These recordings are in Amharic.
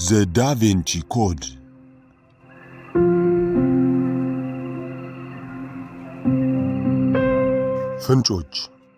ዘ ዳቬንቺ ኮድ ፍንጮች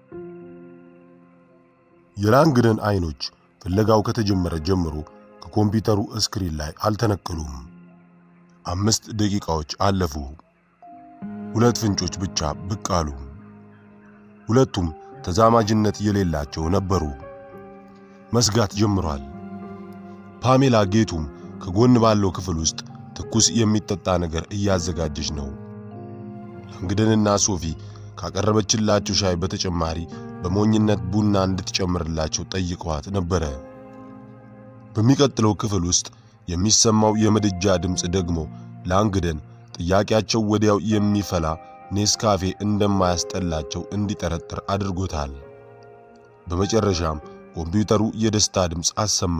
የላንግደን አይኖች ፍለጋው ከተጀመረ ጀምሮ ከኮምፒውተሩ ስክሪን ላይ አልተነቀሉም። አምስት ደቂቃዎች አለፉ። ሁለት ፍንጮች ብቻ ብቅ አሉ። ሁለቱም ተዛማጅነት የሌላቸው ነበሩ። መስጋት ጀምሯል። ፓሜላ ጌቱም ከጎን ባለው ክፍል ውስጥ ትኩስ የሚጠጣ ነገር እያዘጋጀች ነው። ላንግደንና ሶፊ ካቀረበችላቸው ሻይ በተጨማሪ በሞኝነት ቡና እንድትጨምርላቸው ጠይቀዋት ነበረ። በሚቀጥለው ክፍል ውስጥ የሚሰማው የምድጃ ድምፅ ደግሞ ላንግደን ጥያቄያቸው ወዲያው የሚፈላ ኔስካፌ እንደማያስጠላቸው እንዲጠረጥር አድርጎታል። በመጨረሻም ኮምፒውተሩ የደስታ ድምፅ አሰማ።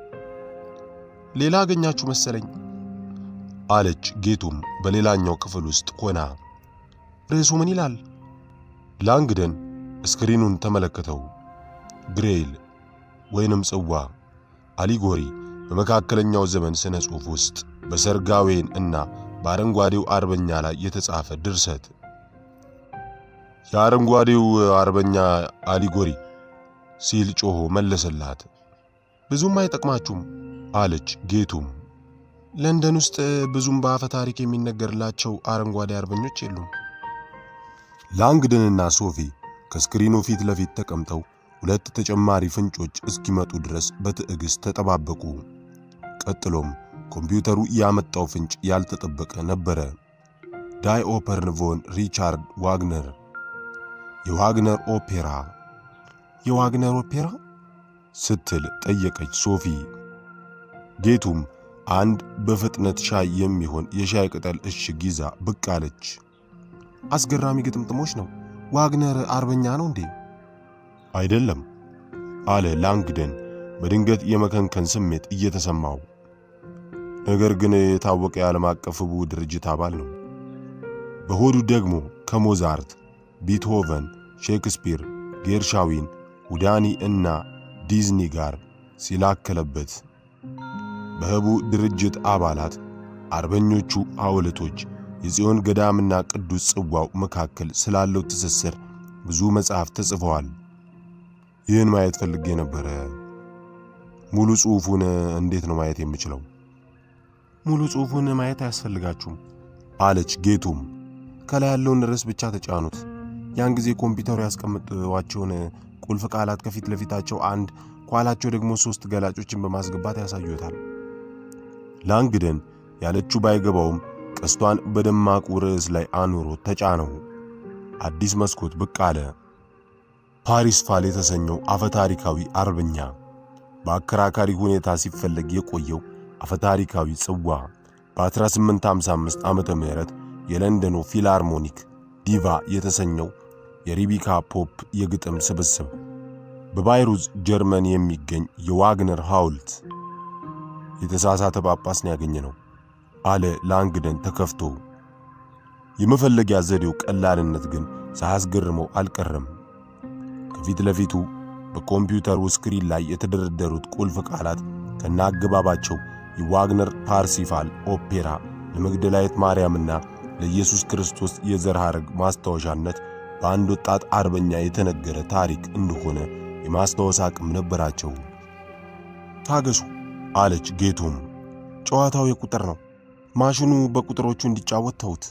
ሌላ አገኛችሁ መሰለኝ አለች ጌቱም በሌላኛው ክፍል ውስጥ ሆና። ርዕሱ ምን ይላል? ላንግደን ስክሪኑን ተመለከተው። ግሬይል ወይንም ጽዋ አሊጎሪ በመካከለኛው ዘመን ስነ ጽሑፍ ውስጥ በሰርጋዌን እና በአረንጓዴው አርበኛ ላይ የተጻፈ ድርሰት። የአረንጓዴው አርበኛ አሊጎሪ ሲል ጮሆ መለሰላት። ብዙም አይጠቅማችሁም አለች ጌቱም። ለንደን ውስጥ ብዙም በአፈ ታሪክ የሚነገርላቸው አረንጓዴ አርበኞች የሉም። ላንግደንና ሶፊ ከስክሪኑ ፊት ለፊት ተቀምጠው ሁለት ተጨማሪ ፍንጮች እስኪመጡ ድረስ በትዕግስት ተጠባበቁ። ቀጥሎም ኮምፒውተሩ ያመጣው ፍንጭ ያልተጠበቀ ነበረ። ዳይኦፐርን ቮን ሪቻርድ ዋግነር የዋግነር ኦፔራ። የዋግነር ኦፔራ ስትል ጠየቀች ሶፊ። ጌቱም አንድ በፍጥነት ሻይ የሚሆን የሻይ ቅጠል እሽግ ይዛ ብቅ አለች። አስገራሚ ግጥምጥሞች ነው። ዋግነር አርበኛ ነው እንዴ? አይደለም አለ ላንግደን በድንገት የመከንከን ስሜት እየተሰማው። ነገር ግን የታወቀ የዓለም አቀፍ ሕቡ ድርጅት አባል ነው። በሆዱ ደግሞ ከሞዛርት፣ ቢትሆቨን፣ ሼክስፒር፣ ጌርሻዊን፣ ሁዳኒ እና ዲዝኒ ጋር ሲላከለበት በሕቡ ድርጅት አባላት አርበኞቹ ሐውልቶች የጽዮን ገዳምና ቅዱስ ጽዋው መካከል ስላለው ትስስር ብዙ መጽሐፍ ተጽፈዋል። ይህን ማየት ፈልጌ ነበረ። ሙሉ ጽሑፉን እንዴት ነው ማየት የምችለው? ሙሉ ጽሑፉን ማየት አያስፈልጋችሁም አለች ጌቱም። ከላይ ያለውን ርዕስ ብቻ ተጫኑት። ያን ጊዜ ኮምፒውተሩ ያስቀምጧቸውን ቁልፍ ቃላት ከፊት ለፊታቸው አንድ ከኋላቸው ደግሞ ሶስት ገላጮችን በማስገባት ያሳዩታል። ላንግደን ያለችው ባይገባውም ቀስቷን በደማቁ ርዕስ ላይ አኑሮ ተጫነው። አዲስ መስኮት ብቅ አለ። ፓሪስ ፋል የተሰኘው አፈታሪካዊ አርበኛ በአከራካሪ ሁኔታ ሲፈለግ የቆየው አፈታሪካዊ ጽዋ በ1855 ዓመተ ምህረት የለንደኑ ፊላርሞኒክ ዲቫ የተሰኘው የሪቢካ ፖፕ የግጥም ስብስብ በባይሩዝ ጀርመን የሚገኝ የዋግነር ሐውልት የተሳሳተ ጳጳስን ያገኘ ነው አለ ላንግደን ተከፍቶ። የመፈለጊያ ዘዴው ቀላልነት ግን ሳያስገርመው አልቀረም። ከፊት ለፊቱ በኮምፒውተሩ ስክሪን ላይ የተደረደሩት ቁልፍ ቃላት ከነአገባባቸው የዋግነር ፓርሲፋል ኦፔራ ለመግደላዊት ማርያምና ለኢየሱስ ክርስቶስ የዘር ሐረግ ማስታወሻነት በአንድ ወጣት አርበኛ የተነገረ ታሪክ እንደሆነ የማስታወስ አቅም ነበራቸው። ታገሱ አለች ጌቱም። ጨዋታው የቁጥር ነው። ማሽኑ በቁጥሮቹ እንዲጫወት ተውት።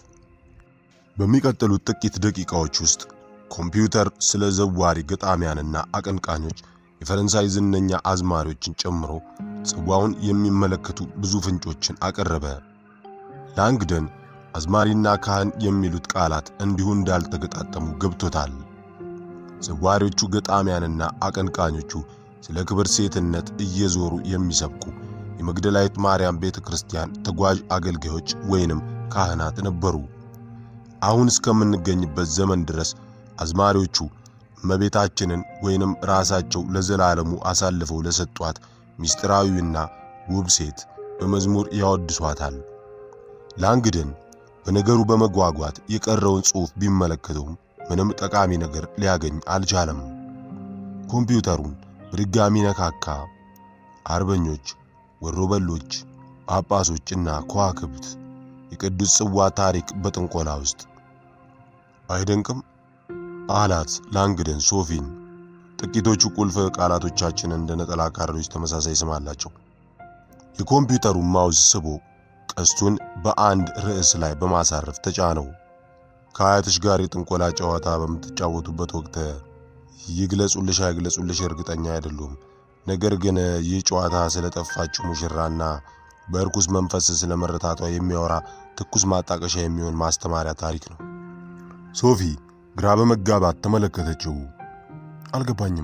በሚቀጥሉት ጥቂት ደቂቃዎች ውስጥ ኮምፒውተር ስለ ዘዋሪ ገጣሚያንና አቀንቃኞች የፈረንሳይ ዝነኛ አዝማሪዎችን ጨምሮ ጽዋውን የሚመለከቱ ብዙ ፍንጮችን አቀረበ። ላንግደን አዝማሪና ካህን የሚሉት ቃላት እንዲሁ እንዳልተገጣጠሙ ገብቶታል። ዘዋሪዎቹ ገጣሚያንና አቀንቃኞቹ ስለ ክብር ሴትነት እየዞሩ የሚሰብኩ የመግደላዊት ማርያም ቤተ ክርስቲያን ተጓዥ አገልጋዮች ወይንም ካህናት ነበሩ። አሁን እስከምንገኝበት ዘመን ድረስ አዝማሪዎቹ እመቤታችንን ወይንም ራሳቸው ለዘላለሙ አሳልፈው ለሰጧት ምስጢራዊና ውብ ሴት በመዝሙር ያወድሷታል። ላንግደን በነገሩ በመጓጓት የቀረውን ጽሑፍ ቢመለከተውም ምንም ጠቃሚ ነገር ሊያገኝ አልቻለም። ኮምፒውተሩን በድጋሚ ነካካ። አርበኞች ወሮበሎች፣ ጳጳሶችና ከዋክብት የቅዱስ ጽዋ ታሪክ በጥንቆላ ውስጥ አይደንቅም? አላት ላንግደን ሶፊን። ጥቂቶቹ ቁልፍ ቃላቶቻችን እንደ ነጠላ ካሬዎች ተመሳሳይ ስም አላቸው። የኮምፒውተሩ ማውዝ ስቦ ቀስቱን በአንድ ርዕስ ላይ በማሳረፍ ተጫነው። ከአያትሽ ጋር የጥንቆላ ጨዋታ በምትጫወቱበት ወቅት ይግለጹልሽ አይግለጹልሽ እርግጠኛ አይደሉም። ነገር ግን ይህ ጨዋታ ስለጠፋችው ሙሽራና በእርኩስ መንፈስ ስለመረታቷ የሚያወራ ትኩስ ማጣቀሻ የሚሆን ማስተማሪያ ታሪክ ነው። ሶፊ ግራ በመጋባት ተመለከተችው። አልገባኝም።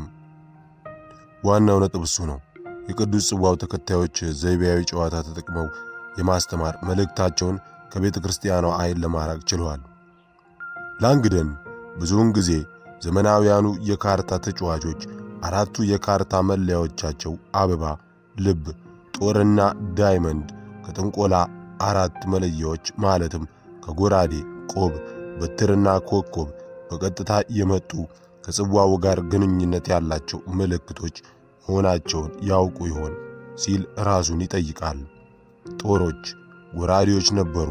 ዋናው ነጥብ እሱ ነው። የቅዱስ ጽዋው ተከታዮች ዘይቤያዊ ጨዋታ ተጠቅመው የማስተማር መልእክታቸውን ከቤተ ክርስቲያኗ ዓይን ለማራቅ ችለዋል። ላንግደን ብዙውን ጊዜ ዘመናውያኑ የካርታ ተጫዋቾች አራቱ የካርታ መለያዎቻቸው አበባ፣ ልብ፣ ጦርና ዳይመንድ ከጥንቆላ አራት መለያዎች ማለትም ከጎራዴ፣ ቆብ፣ በትርና ኮከብ በቀጥታ የመጡ ከጽዋው ጋር ግንኙነት ያላቸው ምልክቶች መሆናቸውን ያውቁ ይሆን ሲል ራሱን ይጠይቃል። ጦሮች ጎራዴዎች ነበሩ።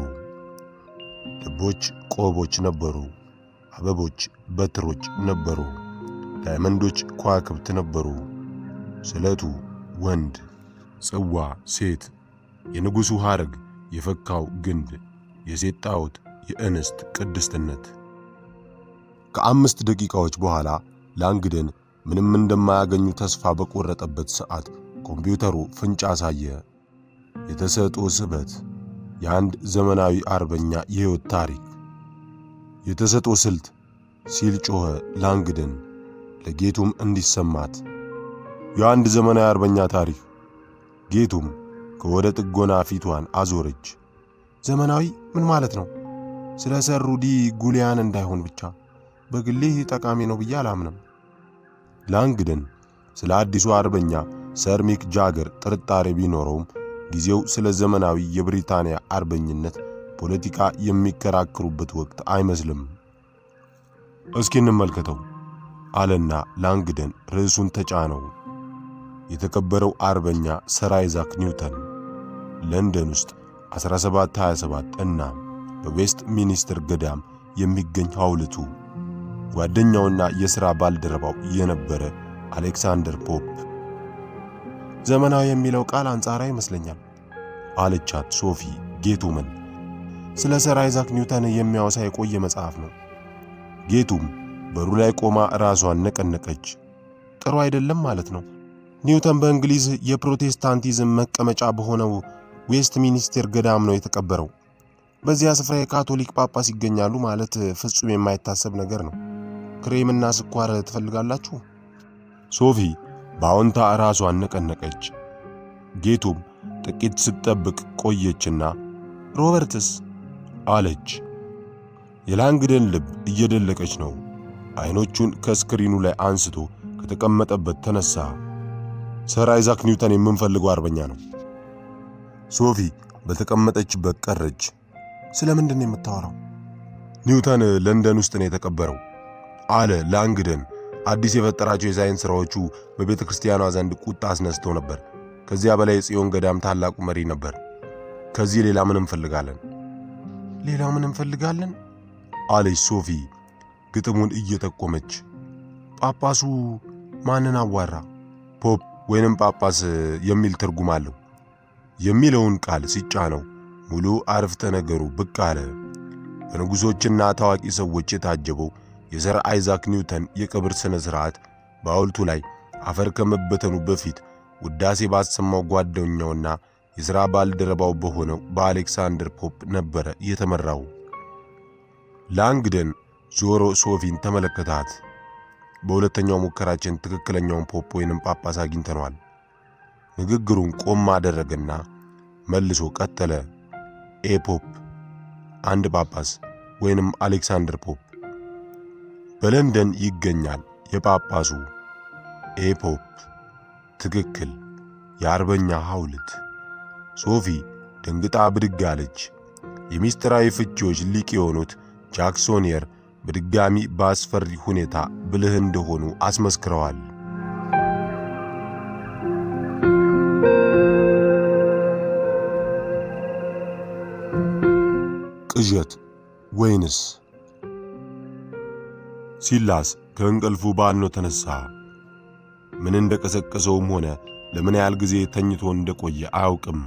ልቦች ቆቦች ነበሩ። አበቦች በትሮች ነበሩ። ዳይመንዶች ከዋክብት ነበሩ። ስለቱ ወንድ፣ ጽዋ ሴት፣ የንጉሡ ሐረግ የፈካው ግንድ፣ የሴት ጣዖት የእንስት ቅድስትነት። ከአምስት ደቂቃዎች በኋላ ላንግደን ምንም እንደማያገኙ ተስፋ በቆረጠበት ሰዓት ኮምፒውተሩ ፍንጭ አሳየ። የተሰጦ ስበት፣ የአንድ ዘመናዊ አርበኛ የሕይወት ታሪክ፣ የተሰጦ ስልት ሲል ጮኸ ላንግደን ለጌቱም እንዲሰማት። የአንድ ዘመናዊ አርበኛ ታሪክ። ጌቱም ከወደ ጥጎና ፊቷን አዞረች። ዘመናዊ ምን ማለት ነው? ስለ ሰር ሩዲ ጉሊያን እንዳይሆን ብቻ በግሌ ጠቃሚ ነው ብዬ አላምንም። ላንግደን ስለ አዲሱ አርበኛ ሰር ሚክ ጃገር ጥርጣሬ ቢኖረውም ጊዜው ስለ ዘመናዊ የብሪታንያ አርበኝነት ፖለቲካ የሚከራከሩበት ወቅት አይመስልም። እስኪ እንመልከተው አለና ላንግደን ርዕሱን ተጫነው። የተከበረው አርበኛ ሰር አይዛክ ኒውተን ለንደን ውስጥ 1727 እና በዌስት ሚኒስትር ገዳም የሚገኝ ሐውልቱ ጓደኛውና የሥራ ባልደረባው የነበረ አሌክሳንደር ፖፕ። ዘመናዊ የሚለው ቃል አንጻራዊ ይመስለኛል አለቻት ሶፊ ጌቱምን። ስለ ሰር አይዛክ ኒውተን የሚያወሳ የቆየ መጽሐፍ ነው። ጌቱም በሩ ላይ ቆማ ራሷን ነቀነቀች። ጥሩ አይደለም ማለት ነው። ኒውተን በእንግሊዝ የፕሮቴስታንቲዝም መቀመጫ በሆነው ዌስት ሚኒስቴር ገዳም ነው የተቀበረው። በዚያ ስፍራ የካቶሊክ ጳጳስ ይገኛሉ ማለት ፍጹም የማይታሰብ ነገር ነው። ክሬምና ስኳር ትፈልጋላችሁ? ሶፊ በአዎንታ ራሷን ነቀነቀች። ጌቱም ጥቂት ስትጠብቅ ቆየችና ሮበርትስ አለች። የላንግደን ልብ እየደለቀች ነው። አይኖቹን ከስክሪኑ ላይ አንስቶ ከተቀመጠበት ተነሳ። ሰር አይዛክ ኒውተን የምንፈልገው አርበኛ ነው። ሶፊ በተቀመጠችበት ቀረች። ስለምንድን ነው የምታወራው? ኒውተን ለንደን ውስጥ ነው የተቀበረው አለ ላንግደን። አዲስ የፈጠራቸው የሳይንስ ሥራዎቹ በቤተ ክርስቲያኗ ዘንድ ቁጣ አስነስተው ነበር። ከዚያ በላይ የጽዮን ገዳም ታላቁ መሪ ነበር። ከዚህ ሌላ ምን እንፈልጋለን? ሌላ ምን እንፈልጋለን? አለች ሶፊ ግጥሙን እየጠቆመች። ጳጳሱ ማንን አዋራ? ፖፕ ወይንም ጳጳስ የሚል ትርጉም አለው የሚለውን ቃል ሲጫነው ሙሉ አረፍተ ነገሩ ብቅ አለ። በንጉሶችና ታዋቂ ሰዎች የታጀበው የሰር አይዛክ ኒውተን የቀብር ሥነ ሥርዓት በሐውልቱ ላይ አፈር ከመበተኑ በፊት ውዳሴ ባሰማው ጓደኛውና የሥራ ባልደረባው በሆነው በአሌክሳንደር ፖፕ ነበረ የተመራው። ላንግደን ዞሮ ሶፊን ተመለከታት። በሁለተኛው ሙከራችን ትክክለኛውን ፖፕ ወይንም ጳጳስ አግኝተነዋል። ንግግሩን ቆም አደረገና መልሶ ቀጠለ። ኤ ፖፕ አንድ ጳጳስ ወይንም አሌክሳንደር ፖፕ በለንደን ይገኛል። የጳጳሱ ኤ ፖፕ ትክክል። የአርበኛ ሐውልት። ሶፊ ደንግጣ ብድግ አለች። የሚስጥራዊ ፍቺዎች ሊቅ የሆኑት ጃክሶኒየር በድጋሚ በአስፈሪ ሁኔታ ብልህ እንደሆኑ አስመስክረዋል። ቅዠት ወይንስ? ሲላስ ከእንቅልፉ ባኖ ተነሳ። ምን እንደቀሰቀሰውም ሆነ ለምን ያህል ጊዜ ተኝቶ እንደቆየ አያውቅም።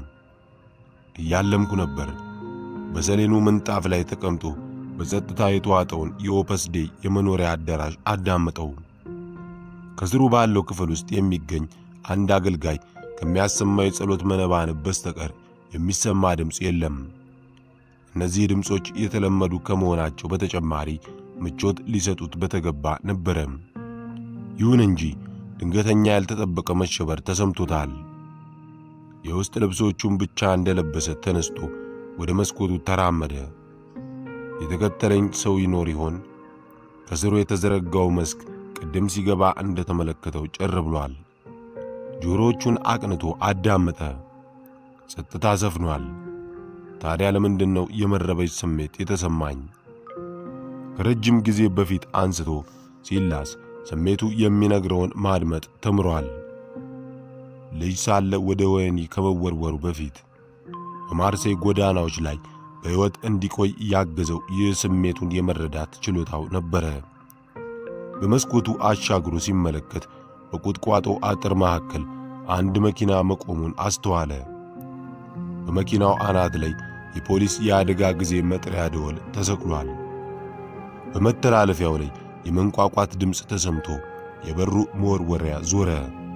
እያለምኩ ነበር። በሰሌኑ ምንጣፍ ላይ ተቀምጦ በጸጥታ የተዋጠውን የኦፐስ ዴይ የመኖሪያ አዳራሽ አዳመጠው። ከስሩ ባለው ክፍል ውስጥ የሚገኝ አንድ አገልጋይ ከሚያሰማው የጸሎት መነባንብ በስተቀር የሚሰማ ድምፅ የለም። እነዚህ ድምፆች የተለመዱ ከመሆናቸው በተጨማሪ ምቾት ሊሰጡት በተገባ ነበረ። ይሁን እንጂ ድንገተኛ ያልተጠበቀ መሸበር ተሰምቶታል። የውስጥ ልብሶቹን ብቻ እንደለበሰ ተነስቶ ወደ መስኮቱ ተራመደ። የተከተለኝ ሰው ይኖር ይሆን? ከስሩ የተዘረጋው መስክ ቅድም ሲገባ እንደተመለከተው ጭር ብሏል። ጆሮዎቹን አቅንቶ አዳመጠ። ጸጥታ ሰፍኗል። ታዲያ ለምንድን ነው የመረበሽ ስሜት የተሰማኝ? ከረጅም ጊዜ በፊት አንስቶ ሲላስ ስሜቱ የሚነግረውን ማድመጥ ተምሯል። ልጅ ሳለ ወደ ወህኒ ከመወርወሩ በፊት በማርሴይ ጎዳናዎች ላይ በሕይወት እንዲቆይ ያገዘው ይህ ስሜቱን የመረዳት ችሎታው ነበረ። በመስኮቱ አሻግሮ ሲመለከት በቁጥቋጦ አጥር መካከል አንድ መኪና መቆሙን አስተዋለ። በመኪናው አናት ላይ የፖሊስ የአደጋ ጊዜ መጥሪያ ደወል ተሰቅሏል። በመተላለፊያው ላይ የመንቋቋት ድምፅ ተሰምቶ የበሩ መወርወሪያ ዞረ።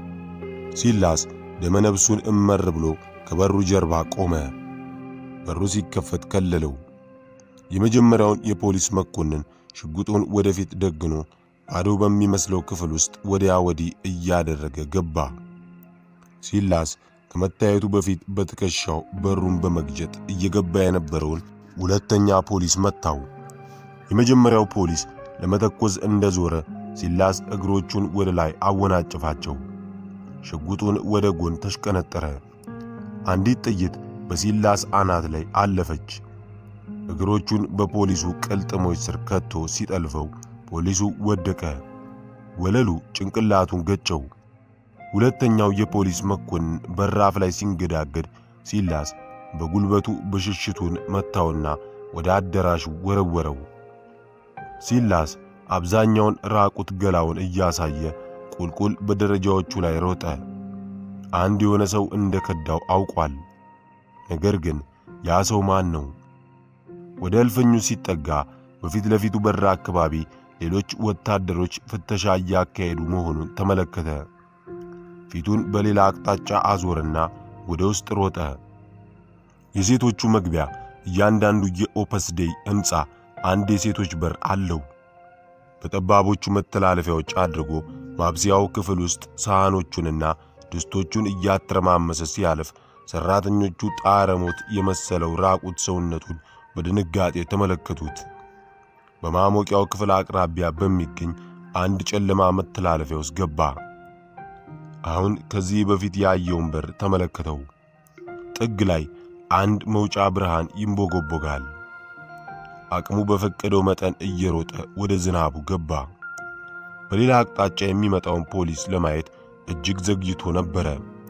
ሲላስ ደመነብሱን እመር ብሎ ከበሩ ጀርባ ቆመ። በሩ ሲከፈት ከለለው። የመጀመሪያውን የፖሊስ መኮንን ሽጉጡን ወደፊት ደግኖ ባዶ በሚመስለው ክፍል ውስጥ ወዲያ ወዲህ እያደረገ ገባ። ሲላስ ከመታየቱ በፊት በትከሻው በሩን በመግጀጥ እየገባ የነበረውን ሁለተኛ ፖሊስ መታው። የመጀመሪያው ፖሊስ ለመተኮስ እንደዞረ ሲላስ እግሮቹን ወደ ላይ አወናጭፋቸው። ሽጉጡን ወደ ጎን ተሽቀነጠረ። አንዲት ጥይት በሲላስ አናት ላይ አለፈች። እግሮቹን በፖሊሱ ቅልጥሞች ስር ከቶ ሲጠልፈው ፖሊሱ ወደቀ። ወለሉ ጭንቅላቱን ገጨው። ሁለተኛው የፖሊስ መኮንን በራፍ ላይ ሲንገዳገድ ሲላስ በጉልበቱ ብሽሽቱን መታውና ወደ አዳራሹ ወረወረው። ሲላስ አብዛኛውን ራቁት ገላውን እያሳየ ቁልቁል በደረጃዎቹ ላይ ሮጠ። አንድ የሆነ ሰው እንደ ከዳው አውቋል። ነገር ግን ያ ሰው ማን ነው? ወደ እልፍኙ ሲጠጋ በፊት ለፊቱ በር አካባቢ ሌሎች ወታደሮች ፍተሻ እያካሄዱ መሆኑን ተመለከተ። ፊቱን በሌላ አቅጣጫ አዞረና ወደ ውስጥ ሮጠ። የሴቶቹ መግቢያ እያንዳንዱ የኦፐስ ዴይ ሕንፃ አንድ የሴቶች በር አለው። በጠባቦቹ መተላለፊያዎች አድርጎ ማብሰያው ክፍል ውስጥ ሳህኖቹንና ድስቶቹን እያተረማመሰ ሲያልፍ ሰራተኞቹ ጣረሞት የመሰለው ራቁት ሰውነቱን በድንጋጤ ተመለከቱት። በማሞቂያው ክፍል አቅራቢያ በሚገኝ አንድ ጨለማ መተላለፊያ ውስጥ ገባ። አሁን ከዚህ በፊት ያየውን በር ተመለከተው። ጥግ ላይ አንድ መውጫ ብርሃን ይንቦጎቦጋል። አቅሙ በፈቀደው መጠን እየሮጠ ወደ ዝናቡ ገባ። በሌላ አቅጣጫ የሚመጣውን ፖሊስ ለማየት እጅግ ዘግይቶ ነበረ።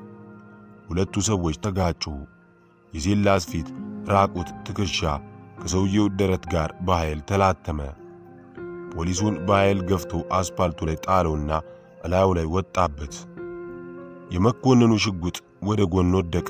ሁለቱ ሰዎች ተጋጩ። የሲላስ ፊት ራቁት ትከሻ ከሰውየው ደረት ጋር በኃይል ተላተመ። ፖሊሱን በኃይል ገፍቶ አስፓልቱ ላይ ጣለውና እላዩ ላይ ወጣበት። የመኮንኑ ሽጉጥ ወደ ጎን ወደቀ።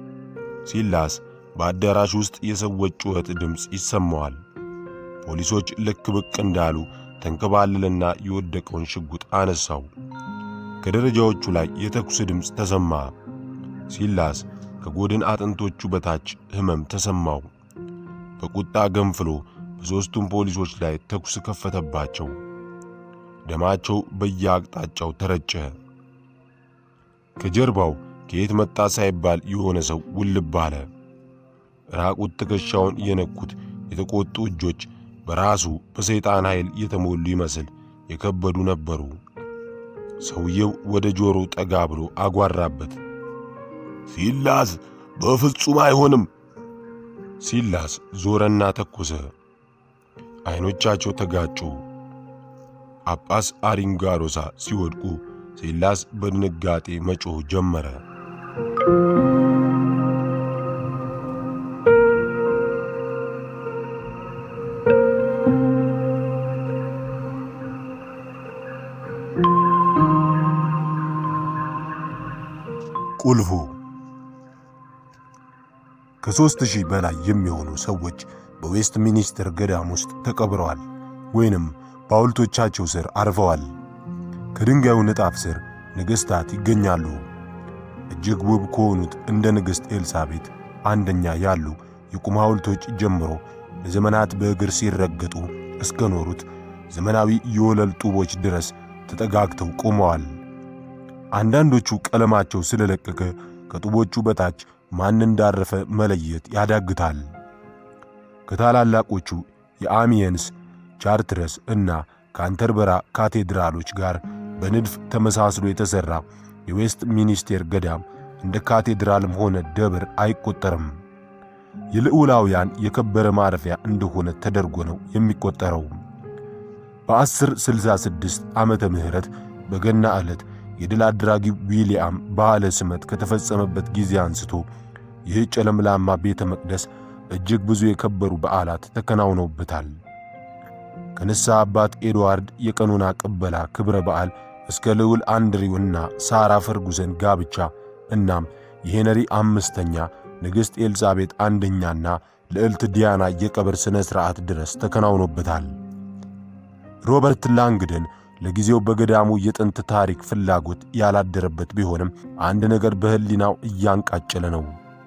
ሲላስ በአዳራሽ ውስጥ የሰዎች ጩኸት ድምፅ ይሰማዋል። ፖሊሶች ልክ ብቅ እንዳሉ ተንከባለለና የወደቀውን ሽጉጥ አነሳው። ከደረጃዎቹ ላይ የተኩስ ድምፅ ተሰማ። ሲላስ ከጎድን አጥንቶቹ በታች ሕመም ተሰማው። በቁጣ ገንፍሎ በሦስቱም ፖሊሶች ላይ ተኩስ ከፈተባቸው። ደማቸው በየአቅጣጫው ተረጨ። ከጀርባው ከየት መጣ ሳይባል የሆነ ሰው ውልብ አለ። ራቁት ትከሻውን የነኩት የተቆጡ እጆች በራሱ በሰይጣን ኃይል የተሞሉ ይመስል የከበዱ ነበሩ። ሰውየው ወደ ጆሮው ጠጋ ብሎ አጓራበት። ሲላስ በፍጹም አይሆንም። ሲላስ ዞረና ተኮሰ። ዐይኖቻቸው ተጋጩ። ጳጳስ አሪንጋሮሳ ሲወድቁ ሲላስ በድንጋጤ መጮህ ጀመረ። ቁልፉ ከሦስት ሺህ በላይ የሚሆኑ ሰዎች በዌስት ሚኒስትር ገዳም ውስጥ ተቀብረዋል ወይንም በሐውልቶቻቸው ስር አርፈዋል። ከድንጋዩ ንጣፍ ስር ነገሥታት ይገኛሉ። እጅግ ውብ ከሆኑት እንደ ንግሥት ኤልሳቤጥ አንደኛ ያሉ የቁም ሐውልቶች ጀምሮ ለዘመናት በእግር ሲረገጡ እስከ ኖሩት ዘመናዊ የወለል ጡቦች ድረስ ተጠጋግተው ቆመዋል። አንዳንዶቹ ቀለማቸው ስለለቀቀ ከጡቦቹ በታች ማን እንዳረፈ መለየት ያዳግታል። ከታላላቆቹ የአሚየንስ፣ ቻርትረስ እና ካንተርበራ ካቴድራሎች ጋር በንድፍ ተመሳስሎ የተሠራ የዌስት ሚኒስቴር ገዳም እንደ ካቴድራልም ሆነ ደብር አይቆጠርም። የልዑላውያን የከበረ ማረፊያ እንደሆነ ተደርጎ ነው የሚቆጠረው። በ1066 ዓመተ ምህረት በገና ዕለት የድል አድራጊ ዊልያም በዓለ ስመት ከተፈጸመበት ጊዜ አንስቶ ይህ ጨለምላማ ቤተ መቅደስ እጅግ ብዙ የከበሩ በዓላት ተከናውነውበታል። ከንስሐ አባት ኤድዋርድ የቀኑና ቅበላ ክብረ በዓል እስከ ልዑል አንድሪው እና ሳራ ፈርጉሰን ጋብቻ እናም የሄነሪ አምስተኛ ንግሥት ኤልዛቤጥ አንደኛና ልዕልት ዲያና የቀብር ሥነ ሥርዓት ድረስ ተከናውኖበታል። ሮበርት ላንግደን ለጊዜው በገዳሙ የጥንት ታሪክ ፍላጎት ያላደረበት ቢሆንም አንድ ነገር በሕሊናው እያንቃጨለ ነው።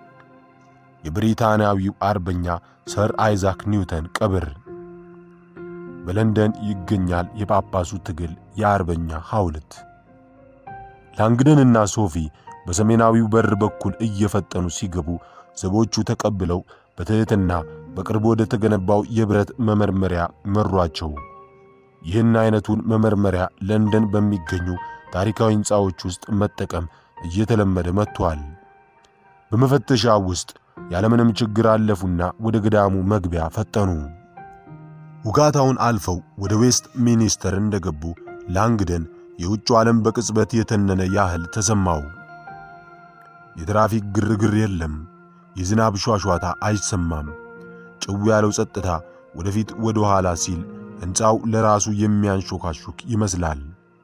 የብሪታንያዊው አርበኛ ሰር አይዛክ ኒውተን ቀብር በለንደን ይገኛል። የጳጳሱ ትግል የአርበኛ ሐውልት ላንግደንና ሶፊ በሰሜናዊው በር በኩል እየፈጠኑ ሲገቡ ዘቦቹ ተቀብለው በትሕትና በቅርብ ወደ ተገነባው የብረት መመርመሪያ መሯቸው። ይህን አይነቱን መመርመሪያ ለንደን በሚገኙ ታሪካዊ ሕንፃዎች ውስጥ መጠቀም እየተለመደ መጥቷል። በመፈተሻ ውስጥ ያለምንም ችግር አለፉና ወደ ገዳሙ መግቢያ ፈጠኑ። ውጋታውን አልፈው ወደ ዌስት ሚኒስተር እንደገቡ ላንግደን የውጭ ዓለም በቅጽበት የተነነ ያህል ተሰማው። የትራፊክ ግርግር የለም። የዝናብ ሿሿታ አይሰማም። ጭው ያለው ጸጥታ ወደፊት ወደ ኋላ ሲል ሕንፃው ለራሱ የሚያንሾካሹክ ይመስላል።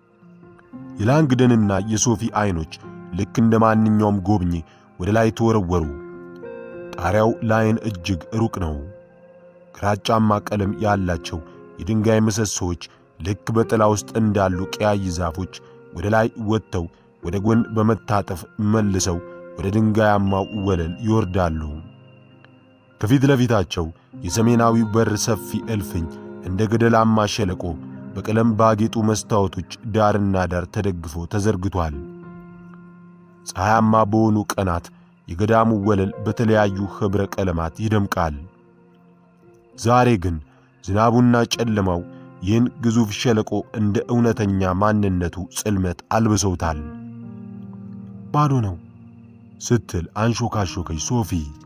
የላንግደንና የሶፊ ዐይኖች ልክ እንደ ማንኛውም ጎብኚ ወደ ላይ ተወረወሩ። ጣሪያው ላይን እጅግ ሩቅ ነው። ግራጫማ ቀለም ያላቸው የድንጋይ ምሰሶዎች ልክ በጥላ ውስጥ እንዳሉ ቀያይ ዛፎች ወደ ላይ ወጥተው ወደ ጎን በመታጠፍ መልሰው ወደ ድንጋያማው ወለል ይወርዳሉ። ከፊት ለፊታቸው የሰሜናዊው በር ሰፊ እልፍኝ እንደ ገደላማ ሸለቆ በቀለም ባጌጡ መስታወቶች ዳርና ዳር ተደግፎ ተዘርግቷል። ፀሐያማ በሆኑ ቀናት የገዳሙ ወለል በተለያዩ ኅብረ ቀለማት ይደምቃል። ዛሬ ግን ዝናቡና ጨለማው ይህን ግዙፍ ሸለቆ እንደ እውነተኛ ማንነቱ ጽልመት አልብሰውታል። ባዶ ነው ስትል አንሾካሾከች ሶፊ።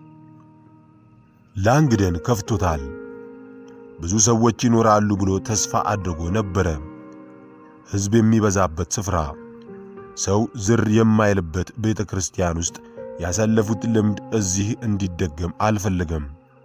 ላንግደን ከፍቶታል። ብዙ ሰዎች ይኖራሉ ብሎ ተስፋ አድርጎ ነበረ። ሕዝብ የሚበዛበት ስፍራ፣ ሰው ዝር የማይልበት ቤተ ክርስቲያን ውስጥ ያሳለፉት ልምድ እዚህ እንዲደገም አልፈለገም።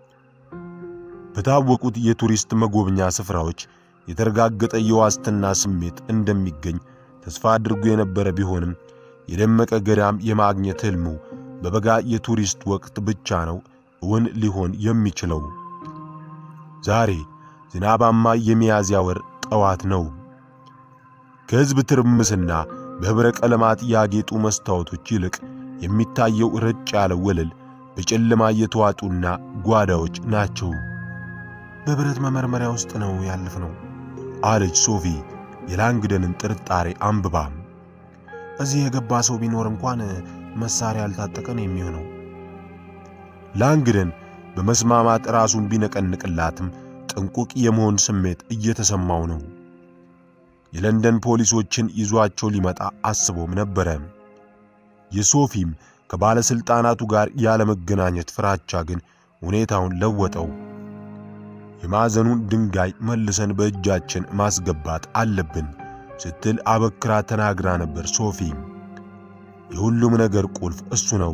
በታወቁት የቱሪስት መጎብኛ ስፍራዎች የተረጋገጠ የዋስትና ስሜት እንደሚገኝ ተስፋ አድርጎ የነበረ ቢሆንም የደመቀ ገዳም የማግኘት ሕልሙ በበጋ የቱሪስት ወቅት ብቻ ነው እውን ሊሆን የሚችለው። ዛሬ ዝናባማ የሚያዝያ ወር ጠዋት ነው። ከሕዝብ ትርምስና በኅብረ ቀለማት ያጌጡ መስታወቶች ይልቅ የሚታየው ረጭ ያለ ወለል በጨለማ የተዋጡና ጓዳዎች ናቸው። በብረት መመርመሪያ ውስጥ ነው ያለፍነው አለች ሶፊ የላንግደንን ጥርጣሬ አንብባ። እዚህ የገባ ሰው ቢኖር እንኳን መሳሪያ ያልታጠቀ ነው የሚሆነው። ላንግደን በመስማማት ራሱን ቢነቀንቅላትም ጥንቁቅ የመሆን ስሜት እየተሰማው ነው። የለንደን ፖሊሶችን ይዟቸው ሊመጣ አስቦም ነበረ። የሶፊም ከባለሥልጣናቱ ጋር ያለመገናኘት ፍራቻ ግን ሁኔታውን ለወጠው። የማዕዘኑን ድንጋይ መልሰን በእጃችን ማስገባት አለብን ስትል አበክራ ተናግራ ነበር። ሶፊ የሁሉም ነገር ቁልፍ እሱ ነው።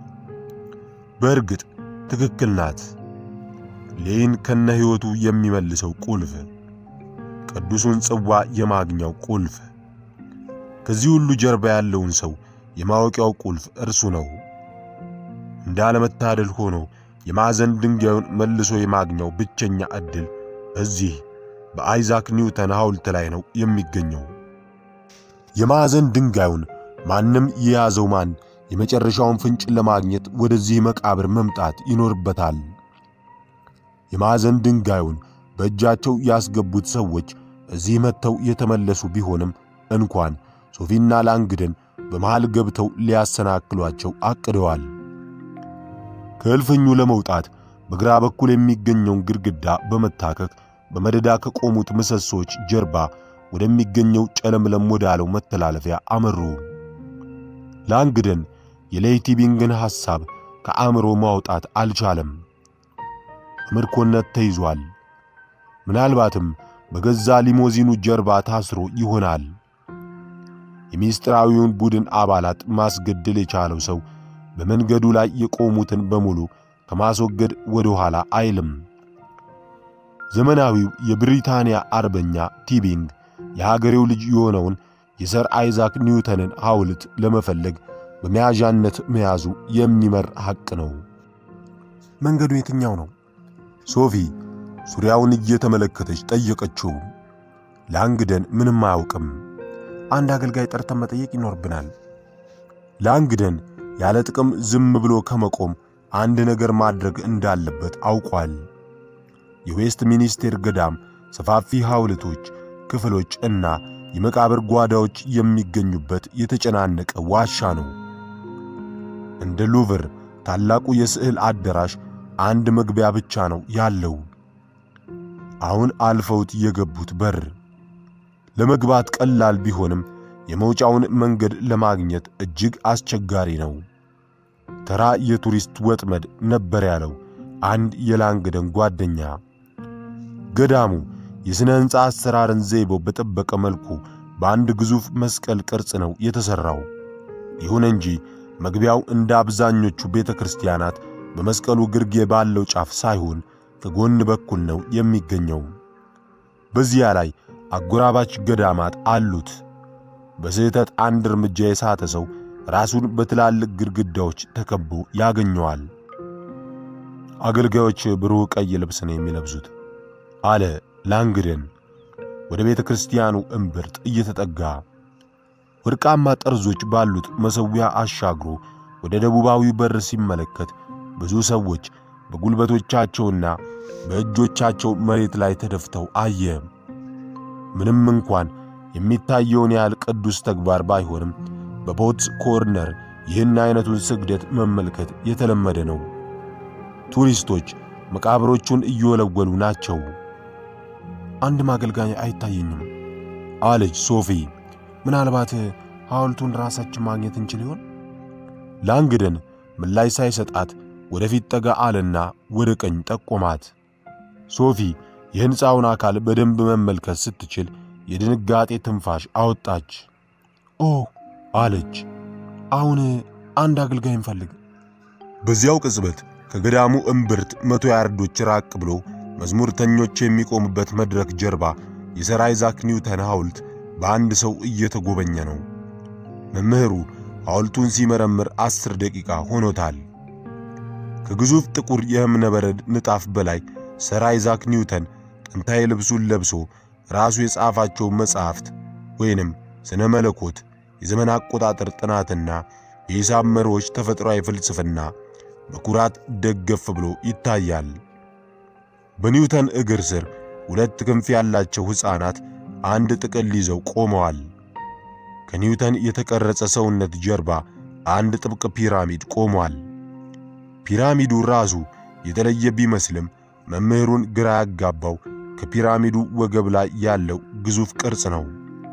በእርግጥ ትክክል ናት። ሌይን ከነ ሕይወቱ የሚመልሰው ቁልፍ፣ ቅዱሱን ጽዋ የማግኛው ቁልፍ፣ ከዚህ ሁሉ ጀርባ ያለውን ሰው የማወቂያው ቁልፍ እርሱ ነው። እንዳለመታደል ሆኖ የማዕዘን ድንጋዩን መልሶ የማግኘው ብቸኛ ዕድል እዚህ በአይዛክ ኒውተን ሐውልት ላይ ነው የሚገኘው። የማዕዘን ድንጋዩን ማንም የያዘው ማን የመጨረሻውን ፍንጭ ለማግኘት ወደዚህ መቃብር መምጣት ይኖርበታል። የማዕዘን ድንጋዩን በእጃቸው ያስገቡት ሰዎች እዚህ መጥተው የተመለሱ ቢሆንም እንኳን ሶፊና ላንግደን በመሃል ገብተው ሊያሰናክሏቸው አቅደዋል። ከእልፍኙ ለመውጣት በግራ በኩል የሚገኘውን ግድግዳ በመታከክ በመደዳ ከቆሙት ምሰሶች ጀርባ ወደሚገኘው ጨለምለም ወዳለው መተላለፊያ አመሩ። ላንግደን የሌይቲቢንግን ሐሳብ ከአእምሮ ማውጣት አልቻለም። በምርኮነት ተይዟል። ምናልባትም በገዛ ሊሞዚኑ ጀርባ ታስሮ ይሆናል። የሚስጥራዊውን ቡድን አባላት ማስገደል የቻለው ሰው በመንገዱ ላይ የቆሙትን በሙሉ ከማስወገድ ወደ ኋላ አይልም። ዘመናዊው የብሪታንያ አርበኛ ቲቢንግ የሀገሬው ልጅ የሆነውን የሰር አይዛክ ኒውተንን ሐውልት ለመፈለግ በመያዣነት መያዙ የሚመር ሐቅ ነው። መንገዱ የትኛው ነው? ሶፊ ዙሪያውን እየተመለከተች ጠየቀችው። ላንግደን ምንም አያውቅም። አንድ አገልጋይ ጠርተን መጠየቅ ይኖርብናል። ላንግደን ያለ ጥቅም ዝም ብሎ ከመቆም አንድ ነገር ማድረግ እንዳለበት አውቋል። የዌስት ሚኒስቴር ገዳም ሰፋፊ ሐውልቶች፣ ክፍሎች እና የመቃብር ጓዳዎች የሚገኙበት የተጨናነቀ ዋሻ ነው። እንደ ሉቭር ታላቁ የስዕል አዳራሽ አንድ መግቢያ ብቻ ነው ያለው። አሁን አልፈውት የገቡት በር ለመግባት ቀላል ቢሆንም የመውጫውን መንገድ ለማግኘት እጅግ አስቸጋሪ ነው። ተራ የቱሪስት ወጥመድ ነበር ያለው አንድ የላንግደን ጓደኛ። ገዳሙ የሥነ ሕንፃ አሰራርን ዘይቤው በጠበቀ መልኩ በአንድ ግዙፍ መስቀል ቅርጽ ነው የተሠራው። ይሁን እንጂ መግቢያው እንደ አብዛኞቹ ቤተ ክርስቲያናት በመስቀሉ ግርጌ ባለው ጫፍ ሳይሆን ከጎን በኩል ነው የሚገኘው። በዚያ ላይ አጎራባች ገዳማት አሉት። በስህተት አንድ እርምጃ የሳተ ሰው ራሱን በትላልቅ ግድግዳዎች ተከቦ ያገኘዋል። አገልጋዮች ብሩህ ቀይ ልብስ ነው የሚለብሱት አለ ላንግደን ወደ ቤተ ክርስቲያኑ እምብርት እየተጠጋ ወርቃማ ጠርዞች ባሉት መሠዊያ አሻግሮ ወደ ደቡባዊ በር ሲመለከት ብዙ ሰዎች በጉልበቶቻቸውና በእጆቻቸው መሬት ላይ ተደፍተው አየ። ምንም እንኳን የሚታየውን ያህል ቅዱስ ተግባር ባይሆንም በቦትስ ኮርነር ይህን አይነቱን ስግደት መመልከት የተለመደ ነው። ቱሪስቶች መቃብሮቹን እየወለወሉ ናቸው። አንድ ማገልጋይ አይታየኝም አለች ሶፊ። ምናልባት ሐውልቱን ራሳችን ማግኘት እንችል ይሆን? ላንግደን ምላሽ ሳይሰጣት ወደፊት ጠጋ አለና ወደ ቀኝ ጠቆማት። ሶፊ የሕንፃውን አካል በደንብ መመልከት ስትችል የድንጋጤ ትንፋሽ አወጣች። ኦ አለች። አሁን አንድ አገልጋይ እንፈልግ። በዚያው ቅጽበት ከገዳሙ እምብርት መቶ ያርዶች ራቅ ብሎ መዝሙርተኞች የሚቆሙበት መድረክ ጀርባ የሰር አይዛክ ኒውተን ሐውልት በአንድ ሰው እየተጎበኘ ነው። መምህሩ ሐውልቱን ሲመረምር አስር ደቂቃ ሆኖታል። ከግዙፍ ጥቁር የእብነ በረድ ንጣፍ በላይ ሰር አይዛክ ኒውተን ጥንታዊ ልብሱን ለብሶ ራሱ የጻፋቸው መጻሕፍት ወይንም ስነ መለኮት፣ የዘመን አቆጣጠር ጥናትና የሂሳብ መርሆች ተፈጥሯዊ ፍልስፍና በኩራት ደገፍ ብሎ ይታያል። በኒውተን እግር ስር ሁለት ክንፍ ያላቸው ሕፃናት አንድ ጥቅል ይዘው ቆመዋል። ከኒውተን የተቀረጸ ሰውነት ጀርባ አንድ ጥብቅ ፒራሚድ ቆሟል። ፒራሚዱ ራሱ የተለየ ቢመስልም መምህሩን ግራ ያጋባው ከፒራሚዱ ወገብ ላይ ያለው ግዙፍ ቅርጽ ነው።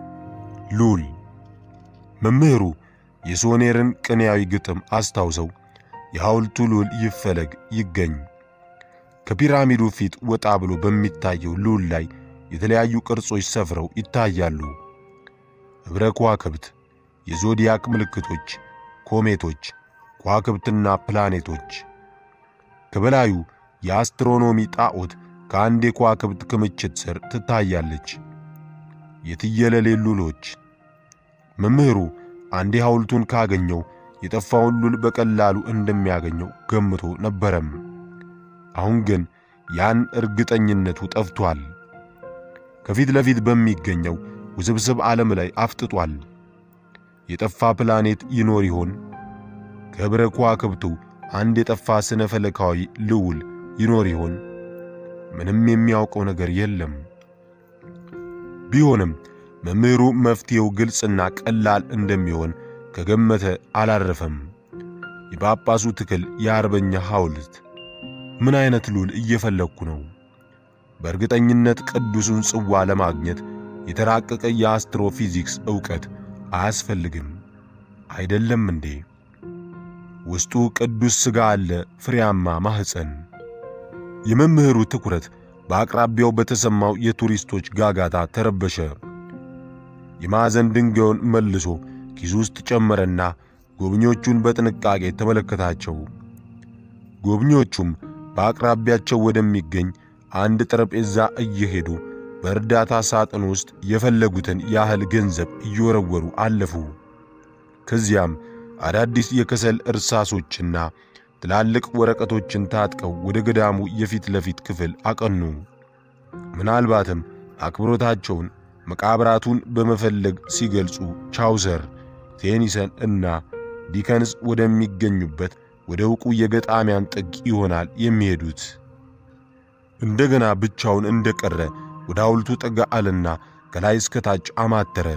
ሉል መምህሩ የሶኔርን ቅኔያዊ ግጥም አስታውሰው የሐውልቱ ሉል ይፈለግ ይገኝ ከፒራሚዱ ፊት ወጣ ብሎ በሚታየው ሉል ላይ የተለያዩ ቅርጾች ሰፍረው ይታያሉ። ኅብረ ከዋክብት፣ የዞዲያክ ምልክቶች፣ ኮሜቶች፣ ከዋክብትና ፕላኔቶች። ከበላዩ የአስትሮኖሚ ጣዖት ከአንድ የከዋክብት ክምችት ስር ትታያለች። የትየለሌ ሉሎች። መምህሩ አንዴ ሐውልቱን ካገኘው የጠፋውን ሉል በቀላሉ እንደሚያገኘው ገምቶ ነበረም። አሁን ግን ያን እርግጠኝነቱ ጠፍቷል። ከፊት ለፊት በሚገኘው ውስብስብ ዓለም ላይ አፍጥጧል። የጠፋ ፕላኔት ይኖር ይሆን? ከኅብረ ከዋክብቱ አንድ የጠፋ ስነ ፈለካዊ ልዑል ይኖር ይሆን? ምንም የሚያውቀው ነገር የለም። ቢሆንም መምህሩ መፍትሔው ግልጽና ቀላል እንደሚሆን ከገመተ አላረፈም። የጳጳሱ ትክል የአርበኛ ሐውልት ምን አይነት ሉል እየፈለግኩ ነው? በእርግጠኝነት ቅዱሱን ጽዋ ለማግኘት የተራቀቀ የአስትሮፊዚክስ ዕውቀት አያስፈልግም አይደለም እንዴ? ውስጡ ቅዱስ ሥጋ አለ፣ ፍሬያማ ማኅፀን። የመምህሩ ትኩረት በአቅራቢያው በተሰማው የቱሪስቶች ጋጋታ ተረበሸ። የማዕዘን ድንጋዩን መልሶ ኪሱ ውስጥ ጨመረና ጎብኚዎቹን በጥንቃቄ ተመለከታቸው። ጎብኚዎቹም በአቅራቢያቸው ወደሚገኝ አንድ ጠረጴዛ እየሄዱ በእርዳታ ሳጥን ውስጥ የፈለጉትን ያህል ገንዘብ እየወረወሩ አለፉ። ከዚያም አዳዲስ የከሰል እርሳሶችና ትላልቅ ወረቀቶችን ታጥቀው ወደ ገዳሙ የፊት ለፊት ክፍል አቀኑ። ምናልባትም አክብሮታቸውን መቃብራቱን በመፈለግ ሲገልጹ ቻውሰር፣ ቴኒሰን እና ዲከንስ ወደሚገኙበት ወደ ዕውቁ የገጣሚያን ጥግ ይሆናል የሚሄዱት። እንደገና ብቻውን እንደቀረ ወደ ሐውልቱ ጠጋ አለና ከላይ እስከ ታች አማተረ።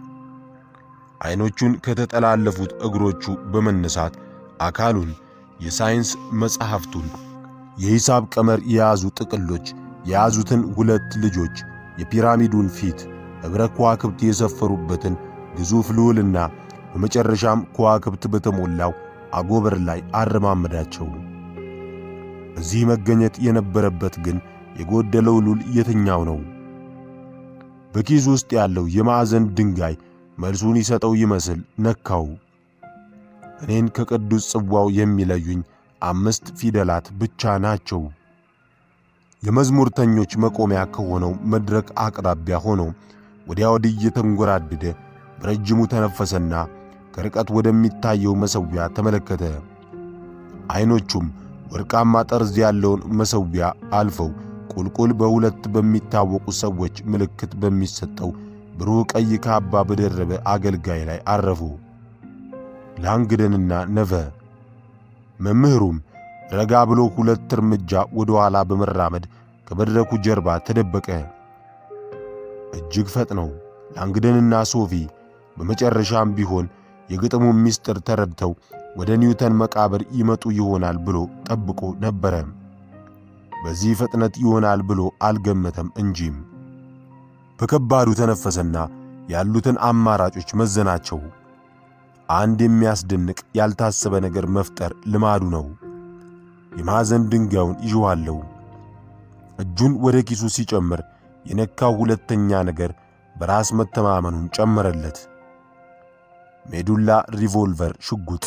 ዐይኖቹን ከተጠላለፉት እግሮቹ በመነሳት አካሉን፣ የሳይንስ መጻሕፍቱን፣ የሂሳብ ቀመር የያዙ ጥቅሎች የያዙትን ሁለት ልጆች፣ የፒራሚዱን ፊት፣ ኅብረ ከዋክብት የሰፈሩበትን ግዙፍ ልዑልና በመጨረሻም ከዋክብት በተሞላው አጎበር ላይ አረማመዳቸው። እዚህ መገኘት የነበረበት ግን የጎደለው ሉል የትኛው ነው? በኪሱ ውስጥ ያለው የማዕዘን ድንጋይ መልሱን ይሰጠው ይመስል ነካው። እኔን ከቅዱስ ጽዋው የሚለዩኝ አምስት ፊደላት ብቻ ናቸው። የመዝሙርተኞች መቆሚያ ከሆነው መድረክ አቅራቢያ ሆኖ ወዲያ ወዲህ እየተንጎራደደ በረጅሙ ተነፈሰና ከርቀት ወደሚታየው መሠዊያ ተመለከተ። ዐይኖቹም ወርቃማ ጠርዝ ያለውን መሠዊያ አልፈው ቁልቁል በሁለት በሚታወቁ ሰዎች ምልክት በሚሰጠው ብሩህ ቀይ ካባ በደረበ አገልጋይ ላይ አረፉ፣ ላንግደንና ነቨ። መምህሩም ረጋ ብሎ ሁለት እርምጃ ወደ ኋላ በመራመድ ከመድረኩ ጀርባ ተደበቀ። እጅግ ፈጥነው ላንግደንና ሶፊ በመጨረሻም ቢሆን የግጥሙን ምስጢር ተረድተው ወደ ኒውተን መቃብር ይመጡ ይሆናል ብሎ ጠብቆ ነበረ። በዚህ ፍጥነት ይሆናል ብሎ አልገመተም እንጂም። በከባዱ ተነፈሰና ያሉትን አማራጮች መዘናቸው። አንድ የሚያስደንቅ ያልታሰበ ነገር መፍጠር ልማዱ ነው። የማዕዘን ድንጋዩን ይዤዋለሁ። እጁን ወደ ኪሱ ሲጨምር የነካው ሁለተኛ ነገር በራስ መተማመኑን ጨመረለት። ሜዱላ ሪቮልቨር ሽጉጥ።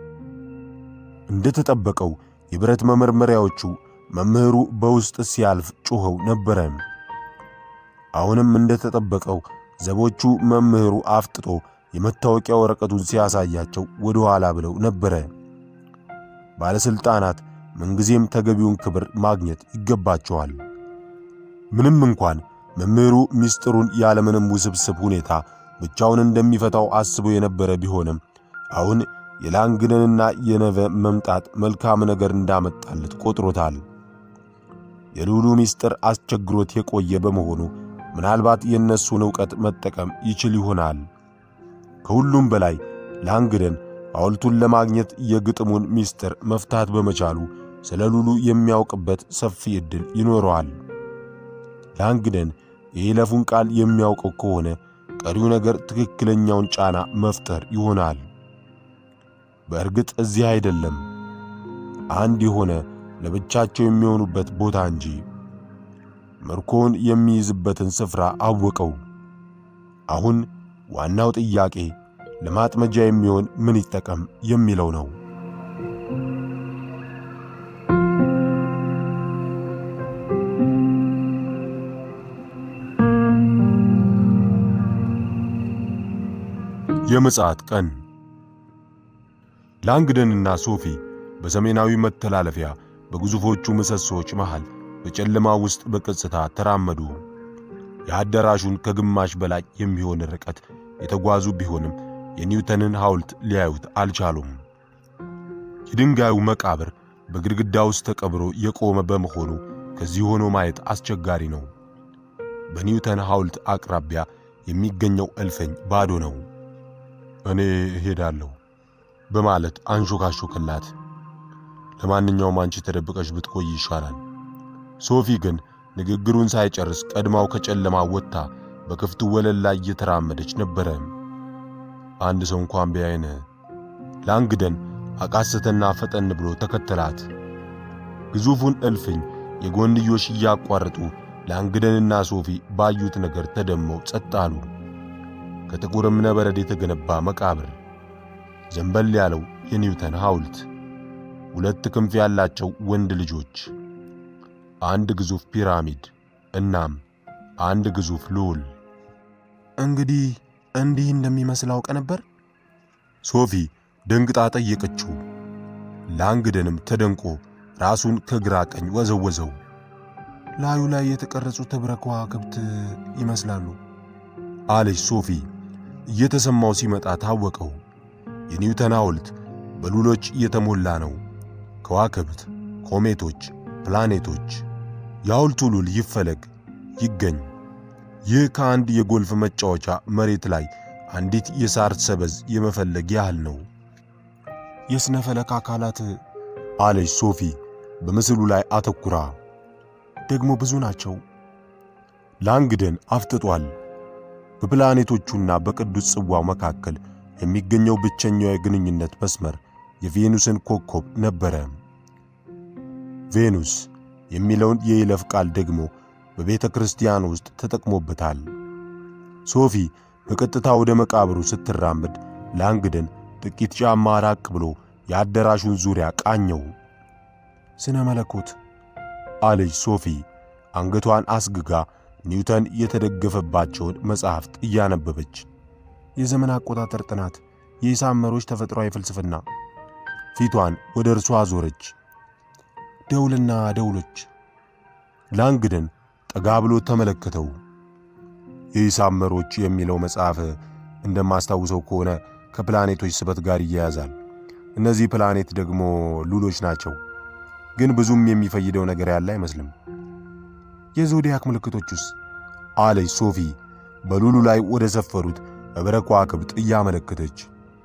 እንደተጠበቀው የብረት መመርመሪያዎቹ መምህሩ በውስጥ ሲያልፍ ጮኸው ነበረ። አሁንም እንደተጠበቀው ዘቦቹ መምህሩ አፍጥጦ የመታወቂያ ወረቀቱን ሲያሳያቸው ወደ ኋላ ብለው ነበረ። ባለሥልጣናት ምንጊዜም ተገቢውን ክብር ማግኘት ይገባቸዋል። ምንም እንኳን መምህሩ ምስጢሩን ያለምንም ውስብስብ ሁኔታ ብቻውን እንደሚፈታው አስቦ የነበረ ቢሆንም አሁን የላንግደንና የነቨ መምጣት መልካም ነገር እንዳመጣለት ቆጥሮታል። የልዑሉ ምስጢር አስቸግሮት የቆየ በመሆኑ ምናልባት የእነሱን ዕውቀት መጠቀም ይችል ይሆናል። ከሁሉም በላይ ላንግደን ሐውልቱን ለማግኘት የግጥሙን ምስጢር መፍታት በመቻሉ ስለ ልዑሉ የሚያውቅበት ሰፊ ዕድል ይኖረዋል። ላንግደን የይለፉን ቃል የሚያውቀው ከሆነ ቀሪው ነገር ትክክለኛውን ጫና መፍጠር ይሆናል። በእርግጥ እዚህ አይደለም፣ አንድ የሆነ ለብቻቸው የሚሆኑበት ቦታ እንጂ። ምርኮውን የሚይዝበትን ስፍራ አወቀው። አሁን ዋናው ጥያቄ ለማጥመጃ የሚሆን ምን ይጠቀም የሚለው ነው። የምጽአት ቀን ላንግደንና ሶፊ በሰሜናዊ መተላለፊያ በግዙፎቹ ምሰሶዎች መሃል በጨለማ ውስጥ በቀስታ ተራመዱ። የአዳራሹን ከግማሽ በላይ የሚሆን ርቀት የተጓዙ ቢሆንም የኒውተንን ሐውልት ሊያዩት አልቻሉም። የድንጋዩ መቃብር በግድግዳ ውስጥ ተቀብሮ የቆመ በመሆኑ ከዚህ ሆኖ ማየት አስቸጋሪ ነው። በኒውተን ሐውልት አቅራቢያ የሚገኘው እልፍኝ ባዶ ነው። እኔ እሄዳለሁ በማለት አንሾካሾክላት። ለማንኛውም አንቺ ተደብቀሽ ብትቆይ ይሻላል። ሶፊ ግን ንግግሩን ሳይጨርስ ቀድማው ከጨለማ ወጥታ በክፍቱ ወለል ላይ እየተራመደች ነበረ። አንድ ሰው እንኳን ቢያይን። ላንግደን አቃሰተና ፈጠን ብሎ ተከተላት። ግዙፉን እልፍኝ የጎንዮሽ እያቋረጡ ላንግደንና ሶፊ ባዩት ነገር ተደመው ጸጥ አሉ። ከጥቁር እብነበረድ የተገነባ መቃብር፣ ዘንበል ያለው የኒውተን ሐውልት፣ ሁለት ክንፍ ያላቸው ወንድ ልጆች፣ አንድ ግዙፍ ፒራሚድ እናም አንድ ግዙፍ ልዑል። እንግዲህ እንዲህ እንደሚመስል አውቀ ነበር? ሶፊ ደንግጣ ጠየቀችው። ላንግደንም ተደንቆ ራሱን ከግራ ቀኝ ወዘወዘው። ላዩ ላይ የተቀረጹት ኅብረ ከዋክብት ይመስላሉ አለች ሶፊ። እየተሰማው ሲመጣ ታወቀው። የኒውተን ሐውልት በሉሎች የተሞላ ነው። ከዋክብት፣ ኮሜቶች፣ ፕላኔቶች። የሐውልቱ ሉል ይፈለግ ይገኝ። ይህ ከአንድ የጎልፍ መጫወቻ መሬት ላይ አንዲት የሳር ሰበዝ የመፈለግ ያህል ነው። የሥነ ፈለክ አካላት አለች ሶፊ በምስሉ ላይ አተኩራ። ደግሞ ብዙ ናቸው። ላንግደን አፍጥጧል። በፕላኔቶቹና በቅዱስ ጽዋው መካከል የሚገኘው ብቸኛው የግንኙነት መስመር የቬኑስን ኮከብ ነበረ። ቬኑስ የሚለውን የይለፍ ቃል ደግሞ በቤተ ክርስቲያን ውስጥ ተጠቅሞበታል። ሶፊ በቀጥታ ወደ መቃብሩ ስትራመድ ላንግደን ጥቂት ጫማ ራቅ ብሎ የአዳራሹን ዙሪያ ቃኘው። ስነ መለኮት አለች ሶፊ አንገቷን አስግጋ ኒውተን የተደገፈባቸውን መጻሕፍት እያነበበች። የዘመን አቆጣጠር ጥናት፣ የሂሳብ መሮች ተፈጥሯዊ ፍልስፍና። ፊቷን ወደ እርሷ አዞረች። ደውልና ደውሎች። ላንግደን ጠጋ ብሎ ተመለከተው። የሂሳብ መሮች የሚለው መጽሐፍ እንደማስታውሰው ከሆነ ከፕላኔቶች ስበት ጋር ይያያዛል። እነዚህ ፕላኔት ደግሞ ሉሎች ናቸው፣ ግን ብዙም የሚፈይደው ነገር ያለ አይመስልም። የዞዲያክ ምልክቶቹስ? አለች ሶፊ በሉሉ ላይ ወደ ሰፈሩት ኅብረ ከዋክብት እያመለከተች።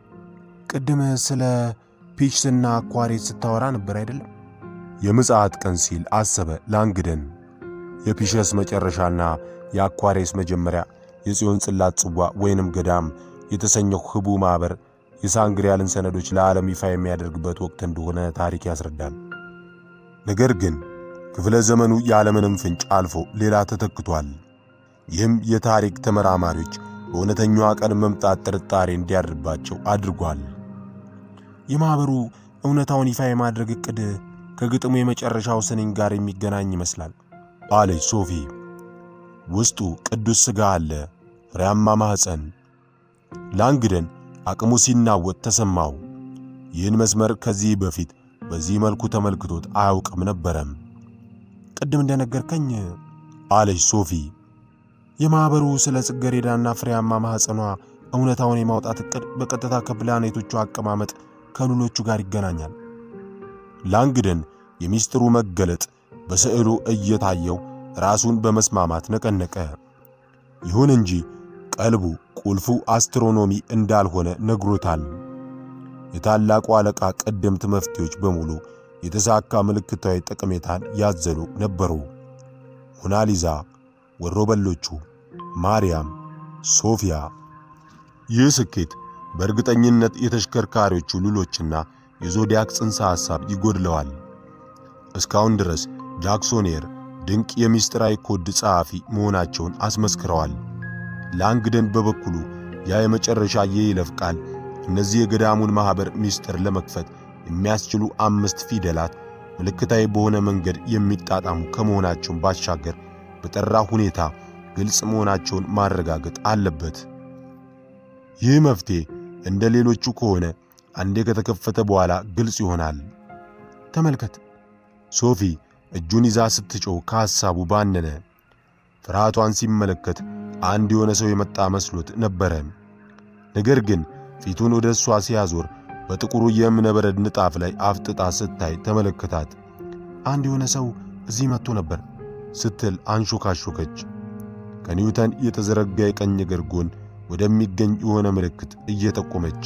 ቅድም ስለ ፒችስና አኳሬት ስታወራ ነበር አይደለም? የምጽአት ቀን ሲል አሰበ ላንግደን። የፒሸስ መጨረሻና የአኳሬስ መጀመሪያ የጽዮን ጽላት ጽዋ ወይንም ገዳም የተሰኘው ህቡ ማኅበር የሳንግሪያልን ሰነዶች ለዓለም ይፋ የሚያደርግበት ወቅት እንደሆነ ታሪክ ያስረዳል። ነገር ግን ክፍለ ዘመኑ ያለምንም ፍንጭ አልፎ ሌላ ተተክቷል። ይህም የታሪክ ተመራማሪዎች በእውነተኛዋ ቀን መምጣት ጥርጣሬ እንዲያድርባቸው አድርጓል። የማኅበሩ እውነታውን ይፋ የማድረግ ዕቅድ ከግጥሙ የመጨረሻው ስንኝ ጋር የሚገናኝ ይመስላል አለች ሶፊ። ውስጡ ቅዱስ ሥጋ አለ፣ ፍሬያማ ማኅፀን። ላንግደን አቅሙ ሲናወጥ ተሰማው። ይህን መስመር ከዚህ በፊት በዚህ መልኩ ተመልክቶት አያውቅም ነበረም። ቅድም እንደነገርከኝ አለች ሶፊ የማኅበሩ ስለ ጽጌረዳና ፍሬያማ ማኅፀኗ እውነታውን የማውጣት ዕቅድ በቀጥታ ከፕላኔቶቹ አቀማመጥ ከሉሎቹ ጋር ይገናኛል። ላንግደን የሚስጥሩ መገለጥ በስዕሉ እየታየው ራሱን በመስማማት ነቀነቀ። ይሁን እንጂ ቀልቡ ቁልፉ አስትሮኖሚ እንዳልሆነ ነግሮታል። የታላቁ አለቃ ቀደምት መፍትሄዎች በሙሉ የተሳካ ምልክታዊ ጠቀሜታን ያዘሉ ነበሩ። ሞናሊዛ፣ ወሮበሎቹ፣ ማርያም፣ ሶፊያ። ይህ ስኬት በእርግጠኝነት የተሽከርካሪዎቹ ሉሎችና የዞዲያክ ጽንሰ ሐሳብ ይጎድለዋል። እስካሁን ድረስ ጃክሶኔር ድንቅ የሚስጥራዊ ኮድ ጸሐፊ መሆናቸውን አስመስክረዋል። ላንግደን በበኩሉ ያ የመጨረሻ የይለፍ ቃል እነዚህ የገዳሙን ማኅበር ምስጢር ለመክፈት የሚያስችሉ አምስት ፊደላት ምልክታዊ በሆነ መንገድ የሚጣጣሙ ከመሆናቸውን ባሻገር በጠራ ሁኔታ ግልጽ መሆናቸውን ማረጋገጥ አለበት። ይህ መፍትሔ እንደ ሌሎቹ ከሆነ አንዴ ከተከፈተ በኋላ ግልጽ ይሆናል። ተመልከት። ሶፊ እጁን ይዛ ስትጮህ ከሐሳቡ ባነነ። ፍርሃቷን ሲመለከት አንድ የሆነ ሰው የመጣ መስሎት ነበረ። ነገር ግን ፊቱን ወደ እሷ ሲያዞር በጥቁሩ የእብነበረድ ንጣፍ ላይ አፍጥጣ ስታይ ተመለከታት። አንድ የሆነ ሰው እዚህ መጥቶ ነበር ስትል አንሾካሾከች። ከኒውተን የተዘረጋ የቀኝ እግር ጎን ወደሚገኝ የሆነ ምልክት እየጠቆመች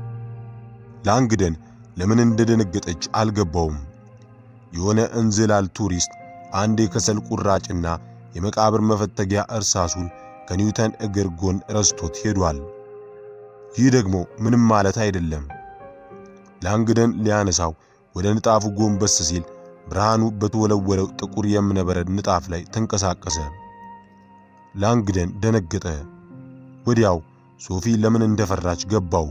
ላንግደን ለምን እንደደነገጠች አልገባውም። የሆነ እንዝላል ቱሪስት አንድ የከሰል ቁራጭና የመቃብር መፈተጊያ እርሳሱን ከኒውተን እግር ጎን ረስቶት ሄዷል። ይህ ደግሞ ምንም ማለት አይደለም። ላንግደን ሊያነሳው ወደ ንጣፉ ጎንበስ ሲል ብርሃኑ በተወለወለው ጥቁር የእብነበረድ ንጣፍ ላይ ተንቀሳቀሰ። ላንግደን ደነገጠ። ወዲያው ሶፊ ለምን እንደፈራች ገባው።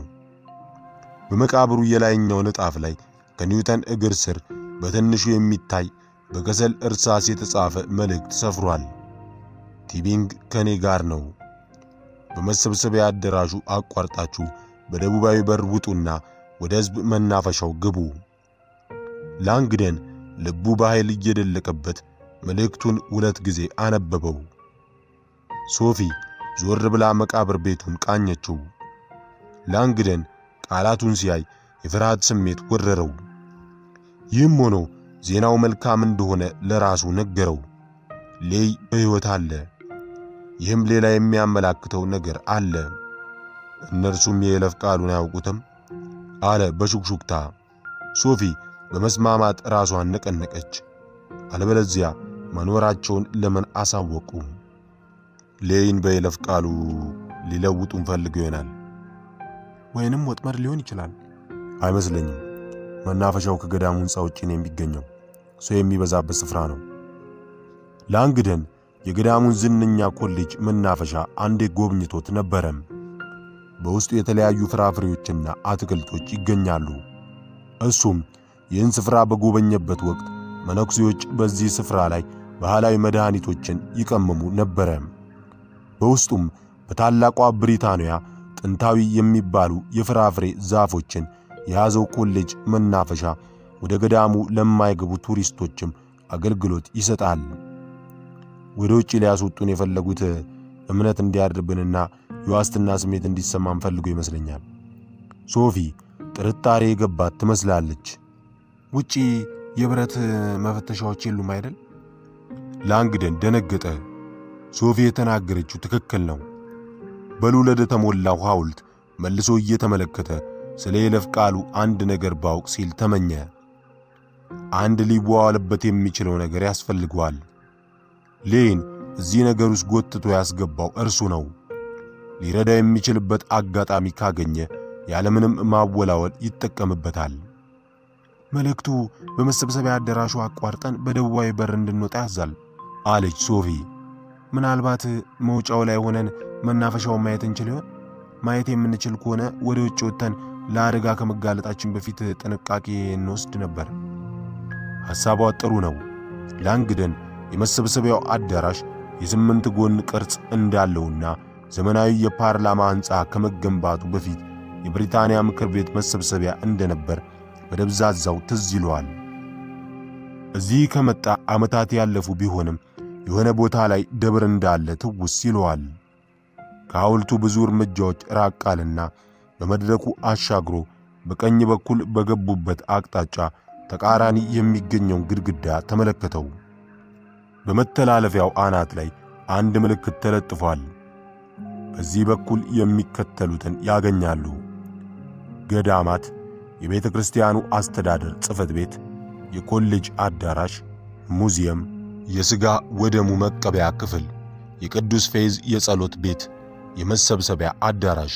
በመቃብሩ የላይኛው ንጣፍ ላይ ከኒውተን እግር ስር በትንሹ የሚታይ በከሰል እርሳስ የተጻፈ መልእክት ሰፍሯል። ቲቢንግ ከኔ ጋር ነው። በመሰብሰቢያ አዳራሹ አቋርጣችሁ በደቡባዊ በር ውጡና ወደ ሕዝብ መናፈሻው ግቡ። ላንግደን ልቡ በኃይል እየደለቀበት መልእክቱን ሁለት ጊዜ አነበበው። ሶፊ ዞር ብላ መቃብር ቤቱን ቃኘችው። ላንግደን ቃላቱን ሲያይ የፍርሃት ስሜት ወረረው። ይህም ሆኖ ዜናው መልካም እንደሆነ ለራሱ ነገረው። ሌይ በሕይወት አለ። ይህም ሌላ የሚያመላክተው ነገር አለ። እነርሱም የይለፍ ቃሉን አያውቁትም አለ በሹክሹክታ። ሶፊ በመስማማት ራሷን ነቀነቀች። አለበለዚያ መኖራቸውን ለምን አሳወቁ? ሌይን በይለፍ ቃሉ ሊለውጡን ፈልገው ይሆናል። ወይንም ወጥመድ ሊሆን ይችላል። አይመስለኝም። መናፈሻው ከገዳሙ ሕንፃ ውጭ ነው የሚገኘው። ሰው የሚበዛበት ስፍራ ነው። ላንግደን የገዳሙን ዝነኛ ኮሌጅ መናፈሻ አንዴ ጎብኝቶት ነበረም። በውስጡ የተለያዩ ፍራፍሬዎችና አትክልቶች ይገኛሉ። እሱም ይህን ስፍራ በጎበኘበት ወቅት መነኩሴዎች በዚህ ስፍራ ላይ ባህላዊ መድኃኒቶችን ይቀመሙ ነበረ። በውስጡም በታላቋ ብሪታንያ ጥንታዊ የሚባሉ የፍራፍሬ ዛፎችን የያዘው ኮሌጅ መናፈሻ ወደ ገዳሙ ለማይገቡ ቱሪስቶችም አገልግሎት ይሰጣል። ወደ ውጭ ሊያስወጡን የፈለጉት እምነት እንዲያድርብንና የዋስትና ስሜት እንዲሰማን ፈልጎ ይመስለኛል። ሶፊ ጥርጣሬ የገባት ትመስላለች። ውጪ የብረት መፈተሻዎች የሉም አይደል? ላንግደን ደነገጠ። ሶፊ የተናገረችው ትክክል ነው። በሉለድ የተሞላው ሐውልት መልሶ እየተመለከተ ስለ የይለፍ ቃሉ አንድ ነገር ባውቅ ሲል ተመኘ። አንድ ሊዋዋልበት የሚችለው ነገር ያስፈልገዋል። ሌይን እዚህ ነገር ውስጥ ጎትቶ ያስገባው እርሱ ነው። ሊረዳ የሚችልበት አጋጣሚ ካገኘ ያለምንም ማወላወል ይጠቀምበታል። መልእክቱ በመሰብሰቢያ አዳራሹ አቋርጠን በደቡባዊ በር እንድንወጣ ያዛል አለች ሶፊ። ምናልባት መውጫው ላይ ሆነን መናፈሻውን ማየት እንችል ይሆን? ማየት የምንችል ከሆነ ወደ ውጭ ወጥተን ለአደጋ ከመጋለጣችን በፊት ጥንቃቄ እንወስድ ነበር። ሐሳቧ ጥሩ ነው። ላንግደን የመሰብሰቢያው አዳራሽ የስምንት ጎን ቅርጽ እንዳለውና ዘመናዊ የፓርላማ ሕንፃ ከመገንባቱ በፊት የብሪታንያ ምክር ቤት መሰብሰቢያ እንደነበር በደብዛዛው ትዝ ይለዋል። እዚህ ከመጣ ዓመታት ያለፉ ቢሆንም የሆነ ቦታ ላይ ደብር እንዳለ ትውስ ይለዋል። ከሐውልቱ ብዙ እርምጃዎች ራቅ አለና በመድረኩ አሻግሮ በቀኝ በኩል በገቡበት አቅጣጫ ተቃራኒ የሚገኘውን ግድግዳ ተመለከተው። በመተላለፊያው አናት ላይ አንድ ምልክት ተለጥፏል። በዚህ በኩል የሚከተሉትን ያገኛሉ። ገዳማት፣ የቤተ ክርስቲያኑ አስተዳደር ጽሕፈት ቤት፣ የኮሌጅ አዳራሽ፣ ሙዚየም፣ የሥጋ ወደሙ መቀበያ ክፍል፣ የቅዱስ ፌዝ የጸሎት ቤት፣ የመሰብሰቢያ አዳራሽ።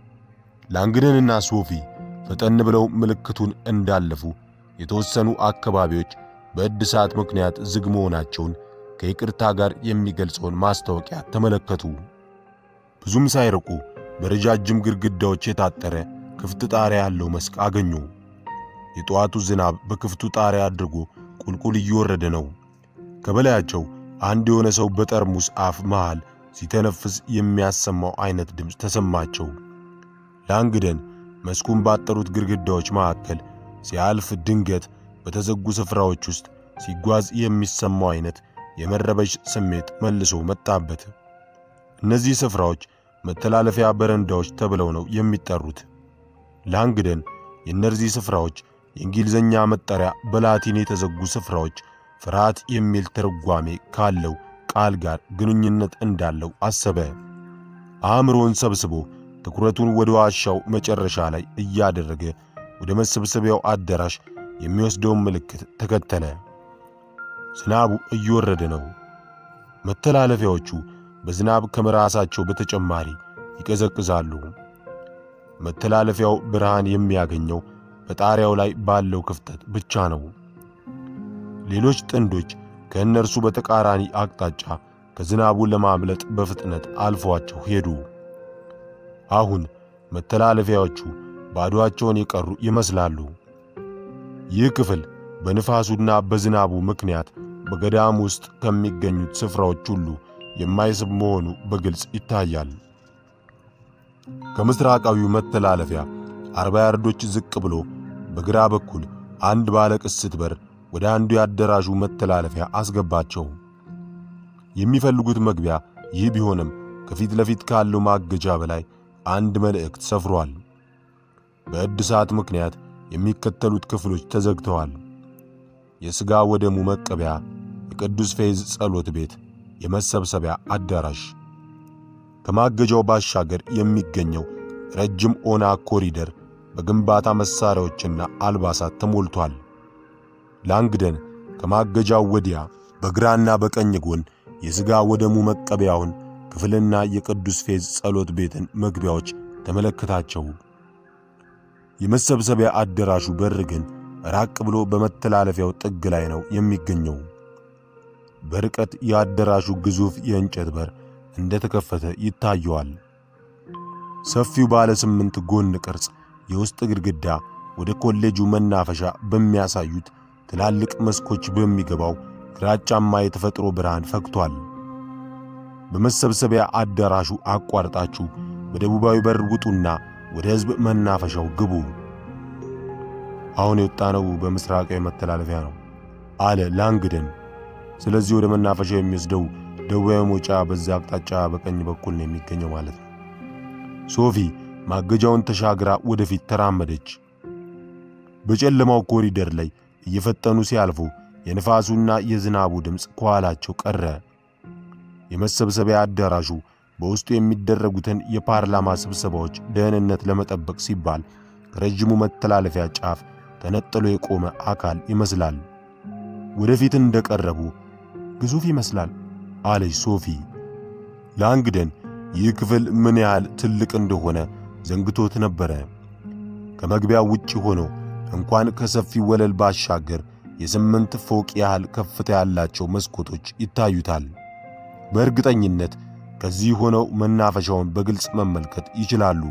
ላንግደንና ሶፊ ፈጠን ብለው ምልክቱን እንዳለፉ የተወሰኑ አካባቢዎች በእድሳት ምክንያት ዝግ መሆናቸውን ከይቅርታ ጋር የሚገልጸውን ማስታወቂያ ተመለከቱ። ብዙም ሳይርቁ በረጃጅም ግድግዳዎች የታጠረ ክፍት ጣሪያ ያለው መስክ አገኙ። የጠዋቱ ዝናብ በክፍቱ ጣሪያ አድርጎ ቁልቁል እየወረደ ነው። ከበላያቸው አንድ የሆነ ሰው በጠርሙስ አፍ መሃል ሲተነፍስ የሚያሰማው አይነት ድምፅ ተሰማቸው። ላንግደን መስኩን ባጠሩት ግድግዳዎች መካከል ሲያልፍ ድንገት በተዘጉ ስፍራዎች ውስጥ ሲጓዝ የሚሰማው አይነት የመረበሽ ስሜት መልሶ መጣበት። እነዚህ ስፍራዎች መተላለፊያ በረንዳዎች ተብለው ነው የሚጠሩት። ላንግደን የእነዚህ ስፍራዎች የእንግሊዝኛ መጠሪያ በላቲን የተዘጉ ስፍራዎች ፍርሃት የሚል ትርጓሜ ካለው ቃል ጋር ግንኙነት እንዳለው አሰበ። አእምሮን ሰብስቦ ትኩረቱን ወደ ዋሻው መጨረሻ ላይ እያደረገ ወደ መሰብሰቢያው አዳራሽ የሚወስደውን ምልክት ተከተለ። ዝናቡ እየወረደ ነው። መተላለፊያዎቹ በዝናብ ከመራሳቸው በተጨማሪ ይቀዘቅዛሉ። መተላለፊያው ብርሃን የሚያገኘው በጣሪያው ላይ ባለው ክፍተት ብቻ ነው። ሌሎች ጥንዶች ከእነርሱ በተቃራኒ አቅጣጫ ከዝናቡ ለማምለጥ በፍጥነት አልፏቸው ሄዱ። አሁን መተላለፊያዎቹ ባዶአቸውን የቀሩ ይመስላሉ። ይህ ክፍል በንፋሱና በዝናቡ ምክንያት በገዳም ውስጥ ከሚገኙት ስፍራዎች ሁሉ የማይስብ መሆኑ በግልጽ ይታያል። ከምስራቃዊው መተላለፊያ አርባ ያርዶች ዝቅ ብሎ በግራ በኩል አንድ ባለ ቅስት በር ወደ አንዱ የአዳራሹ መተላለፊያ አስገባቸው። የሚፈልጉት መግቢያ ይህ ቢሆንም ከፊት ለፊት ካለው ማገጃ በላይ አንድ መልእክት ሰፍሯል። በእድሳት ምክንያት የሚከተሉት ክፍሎች ተዘግተዋል። የሥጋ ወደሙ መቀበያ፣ የቅዱስ ፌዝ ጸሎት ቤት፣ የመሰብሰቢያ አዳራሽ። ከማገጃው ባሻገር የሚገኘው ረጅም ኦና ኮሪደር በግንባታ መሳሪያዎችና አልባሳት ተሞልቷል። ላንግደን ከማገጃው ወዲያ በግራና በቀኝ ጎን የሥጋ ወደሙ መቀበያውን ክፍልና የቅዱስ ፌዝ ጸሎት ቤትን መግቢያዎች ተመለከታቸው። የመሰብሰቢያ አዳራሹ በር ግን ራቅ ብሎ በመተላለፊያው ጥግ ላይ ነው የሚገኘው። በርቀት የአዳራሹ ግዙፍ የእንጨት በር እንደተከፈተ ይታየዋል። ሰፊው ባለ ስምንት ጎን ቅርጽ የውስጥ ግድግዳ ወደ ኮሌጁ መናፈሻ በሚያሳዩት ትላልቅ መስኮች በሚገባው ግራጫማ የተፈጥሮ ብርሃን ፈክቷል። በመሰብሰቢያ አዳራሹ አቋርጣችሁ በደቡባዊ በር ውጡና ወደ ሕዝብ መናፈሻው ግቡ። አሁን የወጣነው በምስራቃዊ መተላለፊያ ነው አለ ላንግደን። ስለዚህ ወደ መናፈሻው የሚወስደው ደቡባዊ መውጫ በዛ አቅጣጫ በቀኝ በኩል ነው የሚገኘው ማለት ነው። ሶፊ ማገጃውን ተሻግራ ወደፊት ተራመደች። በጨለማው ኮሪደር ላይ እየፈጠኑ ሲያልፉ የንፋሱና የዝናቡ ድምፅ ከኋላቸው ቀረ። የመሰብሰቢያ አዳራሹ በውስጡ የሚደረጉትን የፓርላማ ስብሰባዎች ደህንነት ለመጠበቅ ሲባል ከረጅሙ መተላለፊያ ጫፍ ተነጥሎ የቆመ አካል ይመስላል። ወደፊት እንደቀረቡ ግዙፍ ይመስላል አለች ሶፊ። ላንግደን ይህ ክፍል ምን ያህል ትልቅ እንደሆነ ዘንግቶት ነበረ። ከመግቢያው ውጭ ሆኖ እንኳን ከሰፊው ወለል ባሻገር የስምንት ፎቅ ያህል ከፍታ ያላቸው መስኮቶች ይታዩታል። በእርግጠኝነት ከዚህ ሆነው መናፈሻውን በግልጽ መመልከት ይችላሉ።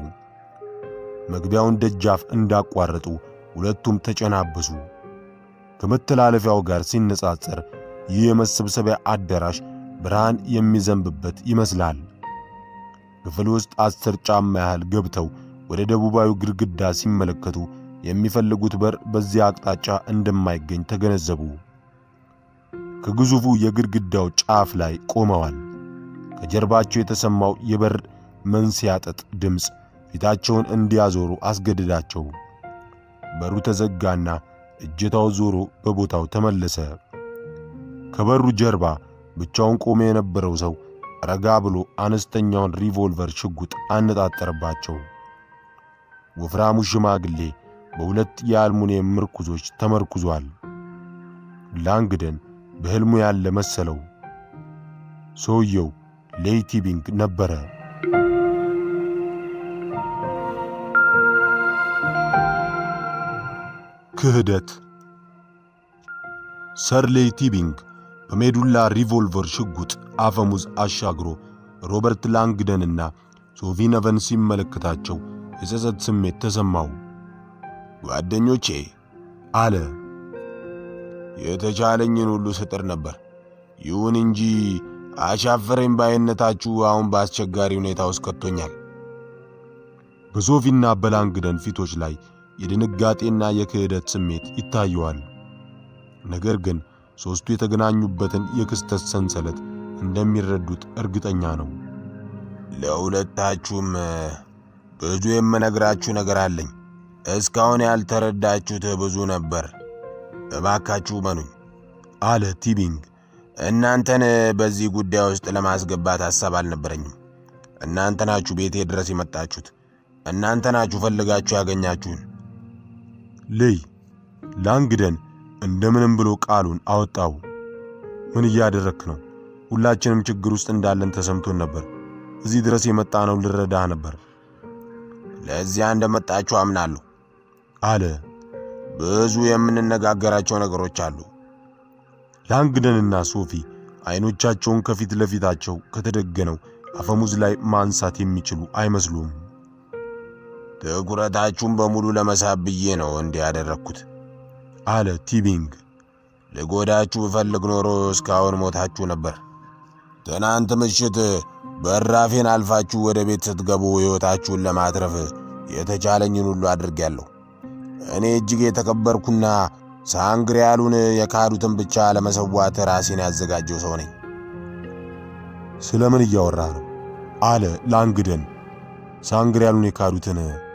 መግቢያውን ደጃፍ እንዳቋረጡ ሁለቱም ተጨናበሱ። ከመተላለፊያው ጋር ሲነጻጸር ይህ የመሰብሰቢያ አዳራሽ ብርሃን የሚዘንብበት ይመስላል። ክፍል ውስጥ አስር ጫማ ያህል ገብተው ወደ ደቡባዊ ግድግዳ ሲመለከቱ የሚፈልጉት በር በዚያ አቅጣጫ እንደማይገኝ ተገነዘቡ። ከግዙፉ የግድግዳው ጫፍ ላይ ቆመዋል። ከጀርባቸው የተሰማው የበር መንስያጠጥ ድምፅ ፊታቸውን እንዲያዞሩ አስገድዳቸው። በሩ ተዘጋና እጀታው ዞሮ በቦታው ተመለሰ። ከበሩ ጀርባ ብቻውን ቆሞ የነበረው ሰው ረጋ ብሎ አነስተኛውን ሪቮልቨር ሽጉጥ አነጣጠረባቸው። ወፍራሙ ሽማግሌ በሁለት የአልሙኒየም ምርኩዞች ተመርኩዟል። ላንግደን በሕልሙ ያለ መሰለው። ሰውየው ሌይቲ ቢንግ ነበረ። ክህደት ሰር ሌይቲ ቢንግ በሜዱላ ሪቮልቨር ሽጉጥ አፈሙዝ አሻግሮ ሮበርት ላንግደንና ሶፊ ነቨን ሲመለከታቸው የጸጸት ስሜት ተሰማው። ጓደኞቼ አለ፣ የተቻለኝን ሁሉ ስጥር ነበር። ይሁን እንጂ አሻፈረኝ ባይነታችሁ አሁን በአስቸጋሪ ሁኔታ ውስጥ ከቶኛል። በሶፊና በላንግደን ፊቶች ላይ የድንጋጤና የክህደት ስሜት ይታየዋል። ነገር ግን ሦስቱ የተገናኙበትን የክስተት ሰንሰለት እንደሚረዱት እርግጠኛ ነው። ለሁለታችሁም ብዙ የምነግራችሁ ነገር አለኝ። እስካሁን ያልተረዳችሁት ብዙ ነበር። እባካችሁ መኑኝ አለ ቲቢንግ። እናንተን በዚህ ጉዳይ ውስጥ ለማስገባት ሐሳብ አልነበረኝም። እናንተ ናችሁ ቤቴ ድረስ የመጣችሁት። እናንተ ናችሁ ፈልጋችሁ ያገኛችሁን። ልይ ላንግደን እንደምንም ብሎ ቃሉን አወጣው። ምን እያደረክ ነው? ሁላችንም ችግር ውስጥ እንዳለን ተሰምቶን ነበር። እዚህ ድረስ የመጣ ነው ልረዳህ ነበር። ለዚያ እንደመጣችሁ አምናለሁ አለ። ብዙ የምንነጋገራቸው ነገሮች አሉ። ላንግደንና ሶፊ አይኖቻቸውን ከፊት ለፊታቸው ከተደገነው አፈሙዝ ላይ ማንሳት የሚችሉ አይመስሉም። ትኩረታችሁን በሙሉ ለመሳብ ብዬ ነው እንዲህ ያደረግኩት አለ ቲቢንግ። ልጎዳችሁ ብፈልግ ኖሮ እስካሁን ሞታችሁ ነበር። ትናንት ምሽት በራፌን አልፋችሁ ወደ ቤት ስትገቡ ሕይወታችሁን ለማትረፍ የተቻለኝን ሁሉ አድርጌያለሁ። እኔ እጅግ የተከበርኩና ሳንግሪያሉን የካዱትን ብቻ ለመሰዋት ራሴን ያዘጋጀው ሰው ነኝ። ስለምን እያወራ ነው? አለ ላንግደን። ሳንግሪያሉን የካዱትን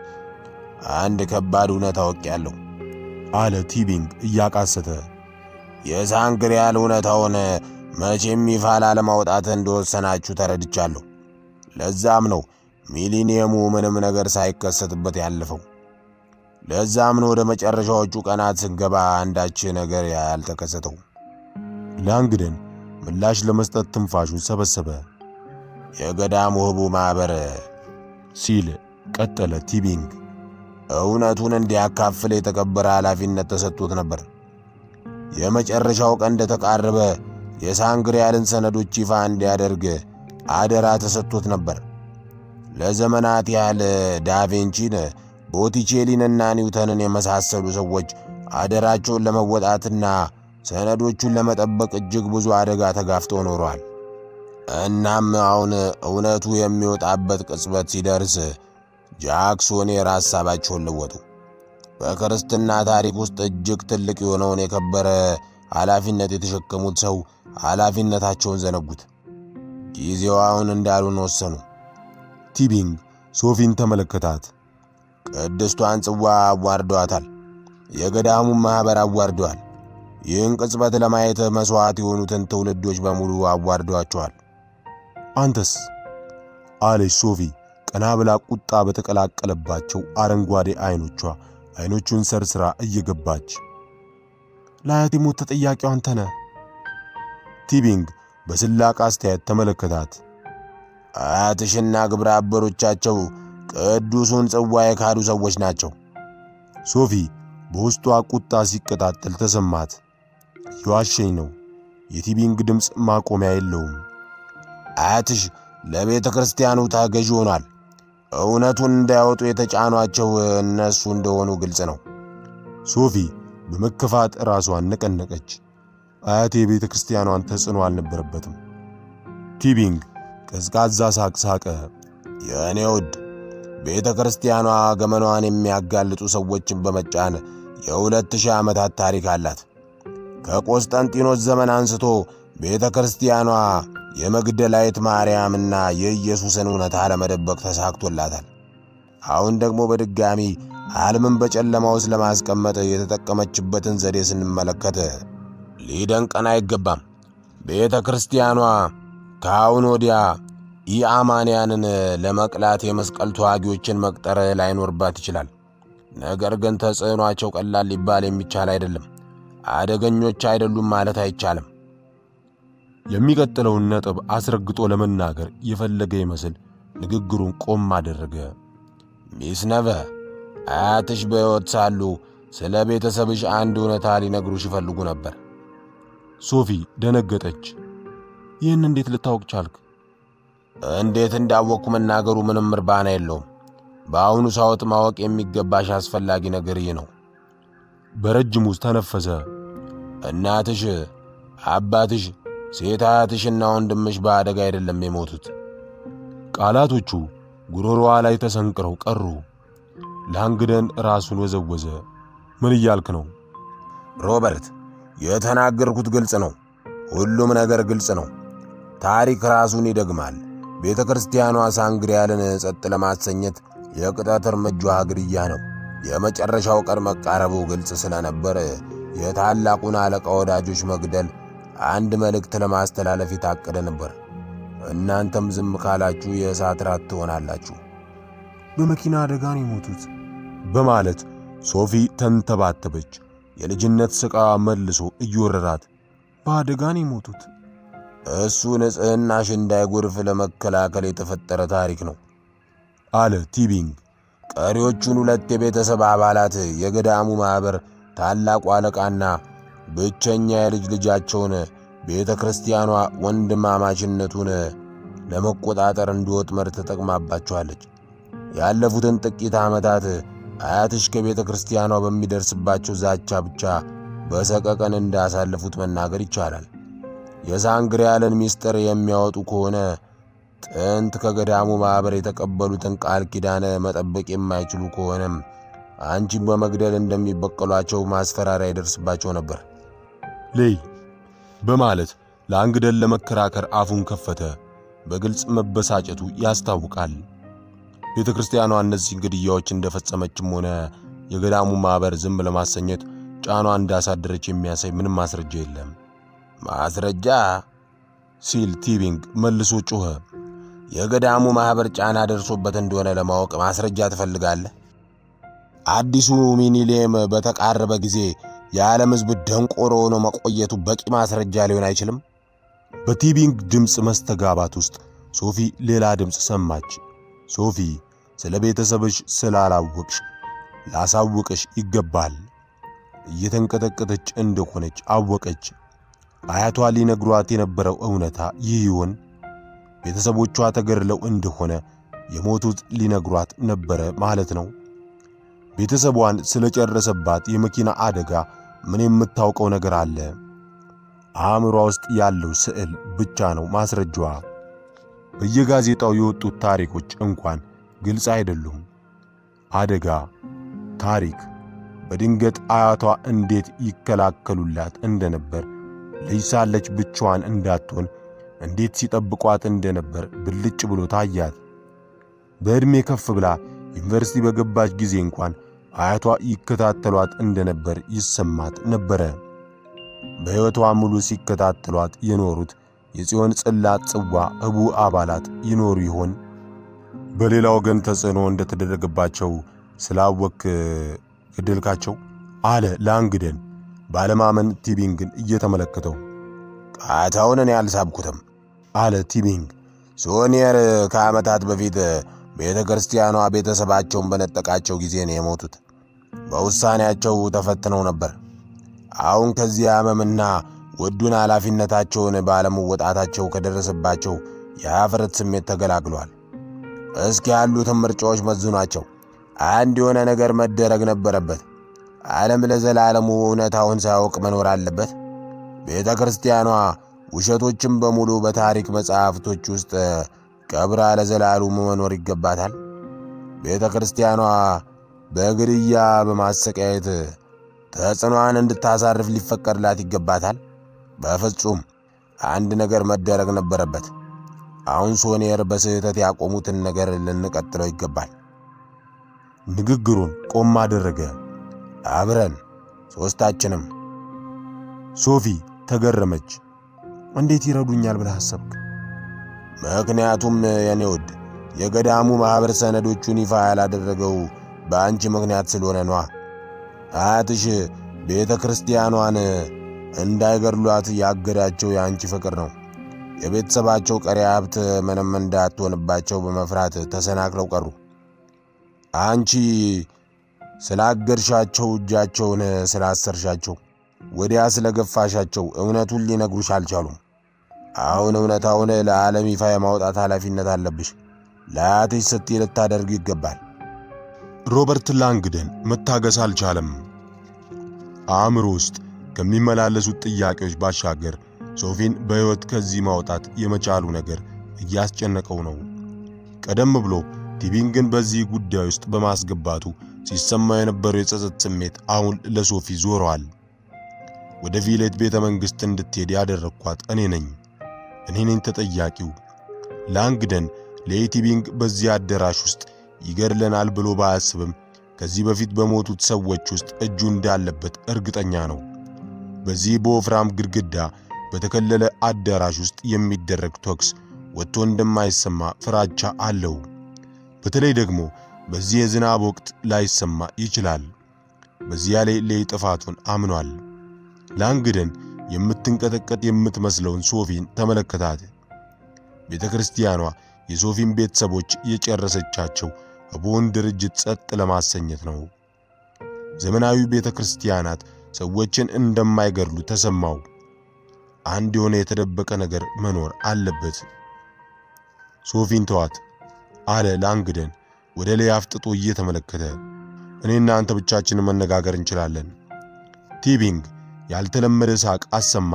አንድ ከባድ እውነት አውቄያለሁ አለ ቲቢንግ እያቃሰተ። የሳንግሪያል እውነታውን መቼም ይፋ ላለማውጣት እንደወሰናችሁ ተረድቻለሁ። ለዛም ነው ሚሊኒየሙ ምንም ነገር ሳይከሰትበት ያለፈው። ለዛም ነው ወደ መጨረሻዎቹ ቀናት ስንገባ አንዳች ነገር ያልተከሰተው። ላንግደን ምላሽ ለመስጠት ትንፋሹን ሰበሰበ። የገዳሙ ህቡ ማኅበር ሲል ቀጠለ ቲቢንግ። እውነቱን እንዲያካፍል የተከበረ ኃላፊነት ተሰጥቶት ነበር። የመጨረሻው ቀን እንደተቃረበ የሳንግሪያልን ሰነዶች ይፋ እንዲያደርግ አደራ ተሰጥቶት ነበር። ለዘመናት ያህል ዳቬንቺን፣ ቦቲቼሊንና ኒውተንን የመሳሰሉ ሰዎች አደራቸውን ለመወጣትና ሰነዶቹን ለመጠበቅ እጅግ ብዙ አደጋ ተጋፍጠው ኖረዋል። እናም አሁን እውነቱ የሚወጣበት ቅጽበት ሲደርስ ጃክሶኔር ሐሳባቸውን ለወጡ። በክርስትና ታሪክ ውስጥ እጅግ ትልቅ የሆነውን የከበረ ኃላፊነት የተሸከሙት ሰው ኃላፊነታቸውን ዘነጉት። ጊዜው አሁን እንዳሉን ወሰኑ። ቲቢንግ ሶፊን ተመለከታት። ቅድስቷን ጽዋ አዋርደዋታል። የገዳሙን ማኅበር አዋርደዋል። ይህን ቅጽበት ለማየት መሥዋዕት የሆኑትን ትውልዶች በሙሉ አዋርደዋቸዋል። አንተስ? አለች ሶፊ ቀና ብላ ቁጣ በተቀላቀለባቸው አረንጓዴ ዐይኖቿ ዐይኖቹን ሰርስራ እየገባች ለአያቴ ሞት ተጠያቂው አንተ ነህ። ቲቢንግ በስላቅ አስተያየት ተመለከታት። አያትሽና ግብረ አበሮቻቸው ቅዱሱን ጽዋ የካዱ ሰዎች ናቸው። ሶፊ በውስጧ ቁጣ ሲቀጣጠል ተሰማት። የዋሸኝ ነው። የቲቢንግ ድምፅ ማቆሚያ የለውም። አያትሽ ለቤተ ክርስቲያኑ ታገዥ ሆኗል። እውነቱን እንዳያወጡ የተጫኗቸው እነሱ እንደሆኑ ግልጽ ነው። ሶፊ በመከፋት ራሷን ነቀነቀች። አያቴ የቤተ ክርስቲያኗን ተጽዕኖ አልነበረበትም። ቲቢንግ ቀዝቃዛ ሳቅ ሳቀ። የእኔ ውድ ቤተ ክርስቲያኗ ገመኗን የሚያጋልጡ ሰዎችን በመጫን የሁለት ሺህ ዓመታት ታሪክ አላት። ከቆስጠንጢኖስ ዘመን አንስቶ ቤተ ክርስቲያኗ የመግደላዊት ማርያምና የኢየሱስን እውነታ ለመደበቅ ተሳክቶላታል። አሁን ደግሞ በድጋሚ ዓለምን በጨለማ ውስጥ ለማስቀመጥ የተጠቀመችበትን ዘዴ ስንመለከት ሊደንቀን አይገባም። ቤተ ክርስቲያኗ ከአሁን ወዲያ ኢአማንያንን ለመቅላት የመስቀል ተዋጊዎችን መቅጠር ላይኖርባት ይችላል። ነገር ግን ተጽዕኗቸው ቀላል ሊባል የሚቻል አይደለም። አደገኞች አይደሉም ማለት አይቻልም። የሚቀጥለውን ነጥብ አስረግጦ ለመናገር የፈለገ ይመስል ንግግሩን ቆም አደረገ። ሚስ ነቨ አያትሽ በሕይወት ሳሉ ስለ ቤተሰብሽ አንድ እውነታ ሊነግሩሽ ይፈልጉ ነበር። ሶፊ ደነገጠች። ይህን እንዴት ልታወቅ ቻልክ? እንዴት እንዳወቅኩ መናገሩ ምንም እርባና የለውም። በአሁኑ ሰዓት ማወቅ የሚገባሽ አስፈላጊ ነገር ይህ ነው። በረጅሙ ተነፈሰ። እናትሽ፣ አባትሽ፣ ሴት አያትሽና ወንድምሽ በአደጋ አይደለም የሞቱት። ቃላቶቹ ጉሮሮዋ ላይ ተሰንቅረው ቀሩ። ላንግደን ራሱን ወዘወዘ። ምን እያልክ ነው ሮበርት? የተናገርኩት ግልጽ ነው። ሁሉም ነገር ግልጽ ነው። ታሪክ ራሱን ይደግማል። ቤተ ክርስቲያኗ ሳንግሪያልን ጸጥ ለማሰኘት የቅጣት እርምጃዋ ግድያ ነው። የመጨረሻው ቀን መቃረቡ ግልጽ ስለነበር የታላቁን አለቃ ወዳጆች መግደል አንድ መልእክት ለማስተላለፍ የታቀደ ነበር። እናንተም ዝም ካላችሁ የእሳት ራት ትሆናላችሁ። በመኪና አደጋ ነው የሞቱት በማለት ሶፊ ተንተባተበች። የልጅነት ስቃ መልሶ እየወረራት በአደጋ ነው የሞቱት። እሱ ንጽሕናሽ እንዳይጎርፍ ለመከላከል የተፈጠረ ታሪክ ነው አለ ቲቢንግ። ቀሪዎቹን ሁለት የቤተሰብ አባላት የገዳሙ ማኅበር ታላቁ አለቃና ብቸኛ የልጅ ልጃቸውን ቤተ ክርስቲያኗ ወንድማማችነቱን ለመቆጣጠር እንደ ወጥመድ ተጠቅማባቸዋለች። ያለፉትን ጥቂት ዓመታት አያትሽ ከቤተ ክርስቲያኗ በሚደርስባቸው ዛቻ ብቻ በሰቀቀን እንዳሳለፉት መናገር ይቻላል። የሳንግሪያልን ምስጢር የሚያወጡ ከሆነ ጥንት ከገዳሙ ማኅበር የተቀበሉትን ቃል ኪዳን መጠበቅ የማይችሉ ከሆነም አንቺን በመግደል እንደሚበቀሏቸው ማስፈራሪያ ይደርስባቸው ነበር። ሌይ በማለት ላንግደን ለመከራከር አፉን ከፈተ። በግልጽ መበሳጨቱ ያስታውቃል። ቤተ ክርስቲያኗ እነዚህን ግድያዎች እንደፈጸመችም ሆነ የገዳሙ ማኅበር ዝም ለማሰኘት ጫኗ እንዳሳደረች የሚያሳይ ምንም ማስረጃ የለም። ማስረጃ ሲል ቲቢንግ መልሶ ጮኸ። የገዳሙ ማኅበር ጫና ደርሶበት እንደሆነ ለማወቅ ማስረጃ ትፈልጋለህ? አዲሱ ሚኒሊየም በተቃረበ ጊዜ የዓለም ሕዝብ ደንቆሮ ሆኖ መቆየቱ በቂ ማስረጃ ሊሆን አይችልም? በቲቢንግ ድምፅ መስተጋባት ውስጥ ሶፊ ሌላ ድምፅ ሰማች። ሶፊ ስለ ቤተሰብሽ ስላላወቅሽ ላሳውቅሽ ይገባል። እየተንቀጠቀጠች እንደሆነች አወቀች። አያቷ ሊነግሯት የነበረው እውነታ ይህ ይሆን? ቤተሰቦቿ ተገድለው እንደሆነ የሞቱት ሊነግሯት ነበረ ማለት ነው። ቤተሰቧን ስለጨረሰባት የመኪና አደጋ ምን የምታውቀው ነገር አለ? አእምሯ ውስጥ ያለው ስዕል ብቻ ነው ማስረጃዋ። በየጋዜጣው የወጡት ታሪኮች እንኳን ግልጽ አይደሉም። አደጋ፣ ታሪክ፣ በድንገት አያቷ እንዴት ይከላከሉላት እንደነበር፣ ልጅ ሳለች ብቻዋን እንዳትሆን እንዴት ሲጠብቋት እንደነበር ብልጭ ብሎ ታያት። በዕድሜ ከፍ ብላ ዩኒቨርሲቲ በገባች ጊዜ እንኳን አያቷ ይከታተሏት እንደነበር ይሰማት ነበረ። በሕይወቷ ሙሉ ሲከታተሏት የኖሩት የጽዮን ጽላት ጽዋ ህቡ አባላት ይኖሩ ይሆን? በሌላ ወገን ተጽዕኖ እንደተደረገባቸው ስላወክ ገደልካቸው? አለ ላንግደን ባለማመን ቲቢንግን እየተመለከተው። ቃታውን እኔ አልሳብኩትም አለ ቲቢንግ። ሶኒየር ከዓመታት በፊት ቤተ ክርስቲያኗ ቤተሰባቸውን በነጠቃቸው ጊዜ ነው የሞቱት። በውሳኔያቸው ተፈትነው ነበር። አሁን ከዚህ ሕመምና ውዱን ኃላፊነታቸውን ባለመወጣታቸው ከደረሰባቸው የኀፍረት ስሜት ተገላግሏል። እስኪ ያሉትን ምርጫዎች መዝኗቸው። አንድ የሆነ ነገር መደረግ ነበረበት። ዓለም ለዘላለሙ እውነታውን ሳያውቅ መኖር አለበት። ቤተ ክርስቲያኗ ውሸቶችን በሙሉ በታሪክ መጻሕፍቶች ውስጥ ቀብራ ለዘላለሙ መኖር ይገባታል። ቤተ ክርስቲያኗ በግድያ በማሰቃየት ተጽዕኗን እንድታሳርፍ ሊፈቀድላት ይገባታል። በፍጹም አንድ ነገር መደረግ ነበረበት። አሁን ሶኒየር በስህተት ያቆሙትን ነገር ልንቀጥለው ይገባል። ንግግሩን ቆም አደረገ። አብረን ሦስታችንም። ሶፊ ተገረመች። እንዴት ይረዱኛል ብለህ አሰብክ? ምክንያቱም የኔ ውድ የገዳሙ ማኅበር ሰነዶቹን ይፋ ያላደረገው በአንቺ ምክንያት ስለሆነ ነዋ። አያትሽ ቤተ ክርስቲያኗን እንዳይገድሏት ያገዳቸው የአንቺ ፍቅር ነው። የቤተሰባቸው ቀሪ ሀብት ምንም እንዳትሆንባቸው በመፍራት ተሰናክለው ቀሩ። አንቺ ስላገድሻቸው፣ እጃቸውን ስላሰርሻቸው፣ ወዲያ ስለገፋሻቸው እውነቱን ሊነግሩሽ አልቻሉም። አሁን እውነታውን ለዓለም ይፋ የማውጣት ኃላፊነት አለብሽ። ለአያትሽ ስትይ ልታደርጉ ይገባል። ሮበርት ላንግደን መታገስ አልቻለም። አእምሮ ውስጥ ከሚመላለሱት ጥያቄዎች ባሻገር ሶፊን በሕይወት ከዚህ ማውጣት የመቻሉ ነገር እያስጨነቀው ነው። ቀደም ብሎ ቲቢንግን በዚህ ጉዳይ ውስጥ በማስገባቱ ሲሰማ የነበረው የጸጸት ስሜት አሁን ለሶፊ ዞረዋል። ወደ ቪሌት ቤተ መንግሥት እንድትሄድ ያደረግኳት እኔ ነኝ። እኔ ነኝ ተጠያቂው። ላንግደን ለኤቲቢንግ በዚህ አዳራሽ ውስጥ ይገድለናል ብሎ ባያስብም ከዚህ በፊት በሞቱት ሰዎች ውስጥ እጁ እንዳለበት እርግጠኛ ነው። በዚህ በወፍራም ግድግዳ በተከለለ አዳራሽ ውስጥ የሚደረግ ተኩስ ወጥቶ እንደማይሰማ ፍራቻ አለው። በተለይ ደግሞ በዚህ የዝናብ ወቅት ላይሰማ ይችላል። በዚያ ላይ ሌይ ጥፋቱን አምኗል። ላንግደን የምትንቀጠቀጥ የምትመስለውን ሶፊን ተመለከታት። ቤተ ክርስቲያኗ የሶፊን ቤተሰቦች የጨረሰቻቸው በቦን ድርጅት ጸጥ ለማሰኘት ነው። ዘመናዊ ቤተ ክርስቲያናት ሰዎችን እንደማይገድሉ ተሰማው። አንድ የሆነ የተደበቀ ነገር መኖር አለበት። ሶፊን ተዋት አለ ላንግደን ወደ ላይ አፍጥጦ እየተመለከተ። እኔና አንተ ብቻችንን መነጋገር እንችላለን። ቲቢንግ ያልተለመደ ሳቅ አሰማ።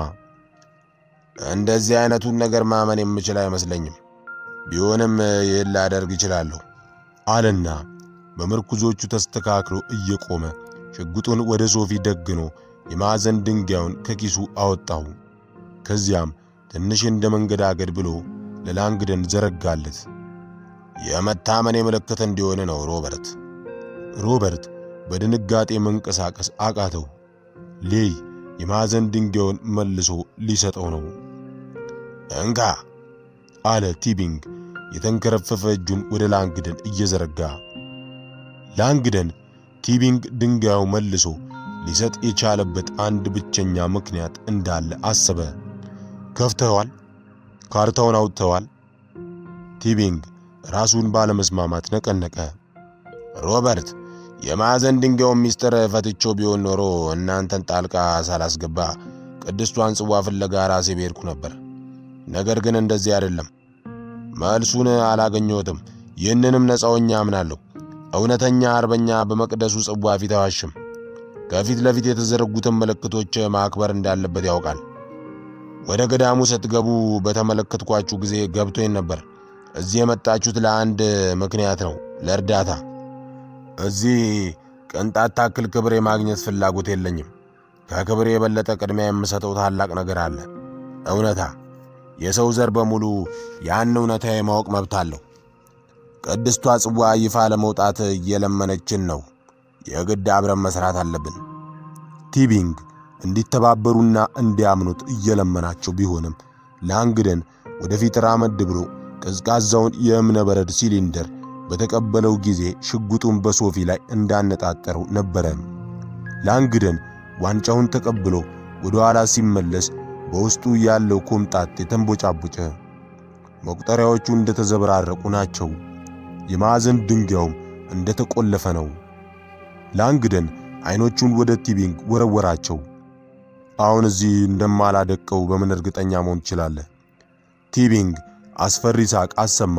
እንደዚህ አይነቱን ነገር ማመን የምችል አይመስለኝም። ቢሆንም ይህን ላደርግ እችላለሁ አለና በምርኩዞቹ ተስተካክሎ እየቆመ ሽጉጡን ወደ ሶፊ ደግኖ የማዕዘን ድንጋዩን ከኪሱ አወጣው። ከዚያም ትንሽ እንደ መንገዳገድ ብሎ ለላንግደን ዘረጋለት። የመታመኔ ምልክት እንዲሆን ነው ሮበርት። ሮበርት በድንጋጤ መንቀሳቀስ አቃተው። ሌይ የማዕዘን ድንጋዩን መልሶ ሊሰጠው ነው። እንካ አለ ቲቢንግ የተንከረፈፈ እጁን ወደ ላንግደን እየዘረጋ። ላንግደን ቲቢንግ ድንጋዩ መልሶ ሊሰጥ የቻለበት አንድ ብቸኛ ምክንያት እንዳለ አሰበ። ከፍተዋል? ካርታውን አውጥተዋል? ቲቢንግ ራሱን ባለመስማማት ነቀነቀ። ሮበርት የማዕዘን ድንጋዩን ሚስጥር ፈትቼው ቢሆን ኖሮ እናንተን ጣልቃ ሳላስገባ ቅድስቷን ጽዋ ፍለጋ ራሴ ብሄድኩ ነበር። ነገር ግን እንደዚህ አይደለም። መልሱን አላገኘሁትም። ይህንንም ነፃውኛ አምናለሁ። እውነተኛ አርበኛ በመቅደሱ ጽዋ ፊት አይዋሽም። ከፊት ለፊት የተዘረጉትን ምልክቶች ማክበር እንዳለበት ያውቃል። ወደ ገዳሙ ስትገቡ በተመለከትኳችሁ ጊዜ ገብቶኝ ነበር። እዚህ የመጣችሁት ለአንድ ምክንያት ነው፣ ለእርዳታ። እዚህ ቅንጣት ታክል ክብር የማግኘት ፍላጎት የለኝም። ከክብር የበለጠ ቅድሚያ የምሰጠው ታላቅ ነገር አለ፣ እውነታ። የሰው ዘር በሙሉ ያን እውነታ የማወቅ መብት አለው። ቅድስቷ ጽዋ ይፋ ለመውጣት እየለመነችን ነው። የግድ አብረን መስራት አለብን። ቲቢንግ እንዲተባበሩና እንዲያምኑት እየለመናቸው ቢሆንም ላንግደን ወደፊት ራመድ ብሎ ቀዝቃዛውን የእብነ በረድ ሲሊንደር በተቀበለው ጊዜ ሽጉጡን በሶፊ ላይ እንዳነጣጠረው ነበረ። ላንግደን ዋንጫውን ተቀብሎ ወደ ኋላ ሲመለስ በውስጡ ያለው ኮምጣጤ ተንቦጫቦጨ። መቁጠሪያዎቹ እንደተዘበራረቁ ናቸው። የማዕዘን ድንጋዩም እንደተቆለፈ ነው። ላንግደን አይኖቹን ወደ ቲቢንግ ወረወራቸው። አሁን እዚህ እንደማላደቀው በምን እርግጠኛ መሆን ትችላለህ? ቲቢንግ አስፈሪ ሳቅ አሰማ።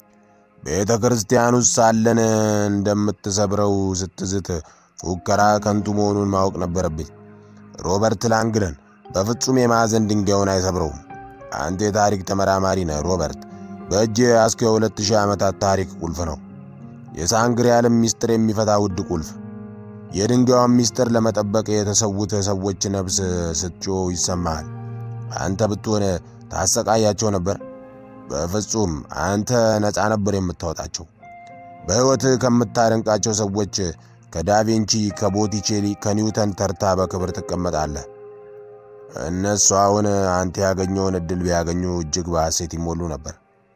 ቤተ ክርስቲያን ውስጥ ሳለን እንደምትሰብረው ስትዝት ፉከራ ከንቱ መሆኑን ማወቅ ነበረብኝ። ሮበርት ላንግደን በፍጹም የማዕዘን ድንጋዩን አይሰብረውም። አንተ የታሪክ ተመራማሪ ነህ ሮበርት። በእጅ ያስከ የሁለት ሺህ ዓመታት ታሪክ ቁልፍ ነው። የሳንግሪያልን ሚስጥር የሚፈታ ውድ ቁልፍ። የድንጋዩን ሚስጥር ለመጠበቅ የተሰዉት ሰዎች ነፍስ ስትጮህ ይሰማሃል። አንተ ብትሆን ታሰቃያቸው ነበር? በፍጹም አንተ ነፃ ነበር የምታወጣቸው። በሕይወት ከምታደንቃቸው ሰዎች ከዳቪንቺ፣ ከቦቲቼሊ፣ ከኒውተን ተርታ በክብር ትቀመጣለህ። እነሱ አሁን አንተ ያገኘውን ዕድል ቢያገኙ እጅግ በሐሴት ይሞሉ ነበር።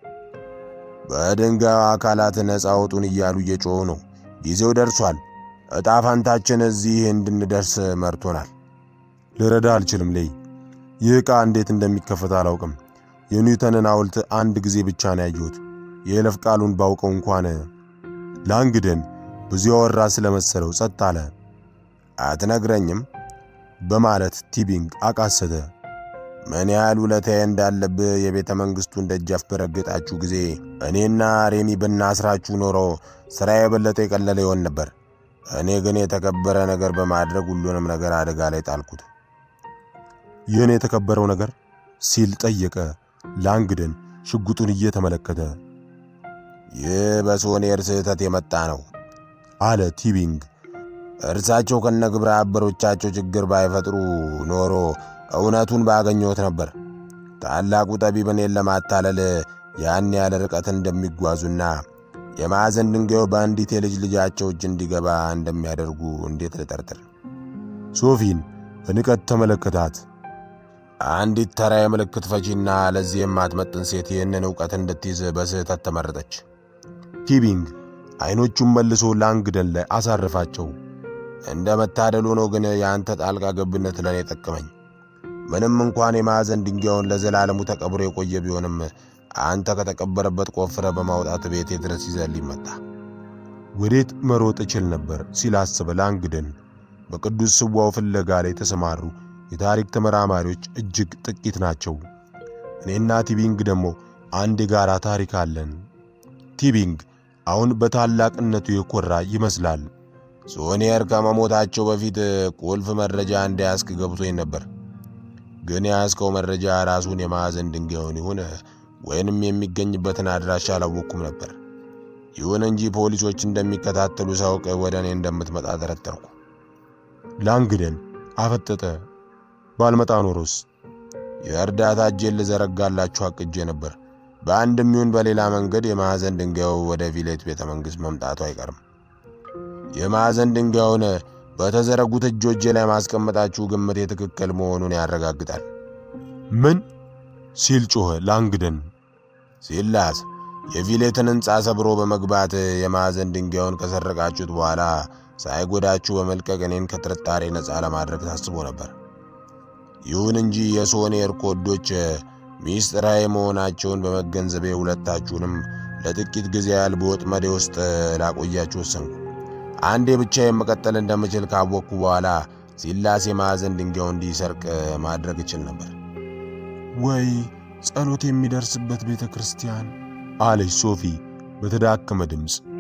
በድንጋዩ አካላት ነፃ አውጡን እያሉ እየጮኹ ነው። ጊዜው ደርሷል። ዕጣ ፋንታችን እዚህ እንድንደርስ መርቶናል። ልረዳ አልችልም ሌይ። ይህ ዕቃ እንዴት እንደሚከፈት አላውቅም። የኒውተንን ሐውልት አንድ ጊዜ ብቻ ነው ያየሁት። የይለፍ ቃሉን ባውቀው እንኳን። ላንግደን ብዙ ያወራ ስለመሰለው ጸጥ አለ። አትነግረኝም? በማለት ቲቢንግ አቃሰተ። ምን ያህል ውለታዬ እንዳለብህ የቤተ መንግሥቱን ደጃፍ በረገጣችሁ ጊዜ እኔና ሬሚ ብናስራችሁ ኖሮ ሥራ የበለጠ የቀለለ ይሆን ነበር። እኔ ግን የተከበረ ነገር በማድረግ ሁሉንም ነገር አደጋ ላይ ጣልኩት። ይህን የተከበረው ነገር ሲል ጠየቀ ላንግደን ሽጉጡን እየተመለከተ። ይህ በሶኔር ስህተት የመጣ ነው አለ ቲቢንግ። እርሳቸው ከነ ግብረ አበሮቻቸው ችግር ባይፈጥሩ ኖሮ እውነቱን ባገኘሁት ነበር። ታላቁ ጠቢብ እኔን ለማታለል ያን ያለ ርቀት እንደሚጓዙና የማዕዘን ድንጋዩ በአንዲት የልጅ ልጃቸው እጅ እንዲገባ እንደሚያደርጉ እንዴት ልጠርጥር? ሶፊን በንቀት ተመለከታት። አንዲት ተራ የምልክት ፈቺና ለዚህ የማትመጥን ሴት ይህንን ዕውቀት እንድትይዝ በስህተት ተመረጠች። ቲቢንግ ዐይኖቹን መልሶ ላንግደን ላይ አሳረፋቸው። እንደ መታደል ሆኖ ግን የአንተ ጣልቃ ገብነት ለእኔ ጠቀመኝ። ምንም እንኳን የማዕዘን ድንጋዩን ለዘላለሙ ተቀብሮ የቆየ ቢሆንም አንተ ከተቀበረበት ቆፍረ በማውጣት ቤቴ ድረስ ይዘልኝ መጣ። ወዴት መሮጥ እችል ነበር ሲል አሰበ ላንግደን። በቅዱስ ጽዋው ፍለጋ ላይ የተሰማሩ የታሪክ ተመራማሪዎች እጅግ ጥቂት ናቸው። እኔና ቲቢንግ ደግሞ አንድ የጋራ ታሪክ አለን። ቲቢንግ አሁን በታላቅነቱ የኮራ ይመስላል። ሶኒየር ከመሞታቸው በፊት ቁልፍ መረጃ እንደያዝክ ገብቶኝ ነበር። ግን የያዝከው መረጃ ራሱን የማዕዘን ድንጋዩን ይሁን ወይንም የሚገኝበትን አድራሻ አላወቅኩም ነበር። ይሁን እንጂ ፖሊሶች እንደሚከታተሉ ሳውቅ ወደ እኔ እንደምትመጣ ጠረጠርኩ። ላንግደን አፈጠጠ። ባልመጣ ኖሮስ የእርዳታ እጄን ልዘረጋላችሁ አቅጄ ነበር። በአንድም ይሁን በሌላ መንገድ የማዕዘን ድንጋዩ ወደ ቪሌት ቤተ መንግሥት መምጣቱ አይቀርም። የማዕዘን ድንጋዩን በተዘረጉት እጆቼ ላይ ማስቀመጣችሁ ግምቴ ትክክል መሆኑን ያረጋግጣል። ምን ሲል ጮኸ ላንግደን። ሲላስ የቪሌትን ሕንፃ ሰብሮ በመግባት የማዕዘን ድንጋዩን ከሰረቃችሁት በኋላ ሳይጎዳችሁ በመልቀቅ እኔን ከጥርጣሬ ነፃ ለማድረግ ታስቦ ነበር። ይሁን እንጂ የሶኔር ኮዶች ሚስጥራዊ መሆናቸውን በመገንዘቤ ሁለታችሁንም ለጥቂት ጊዜ ያህል በወጥመዴ ውስጥ ላቆያችሁ ወሰንኩ። አንዴ ብቻዬን መቀጠል እንደምችል ካወቅኩ በኋላ ሲላስ የማዕዘን ድንጋዩ እንዲሰርቅ ማድረግ እችል ነበር። ወይ ጸሎት የሚደርስበት ቤተ ክርስቲያን አለች ሶፊ በተዳከመ ድምፅ።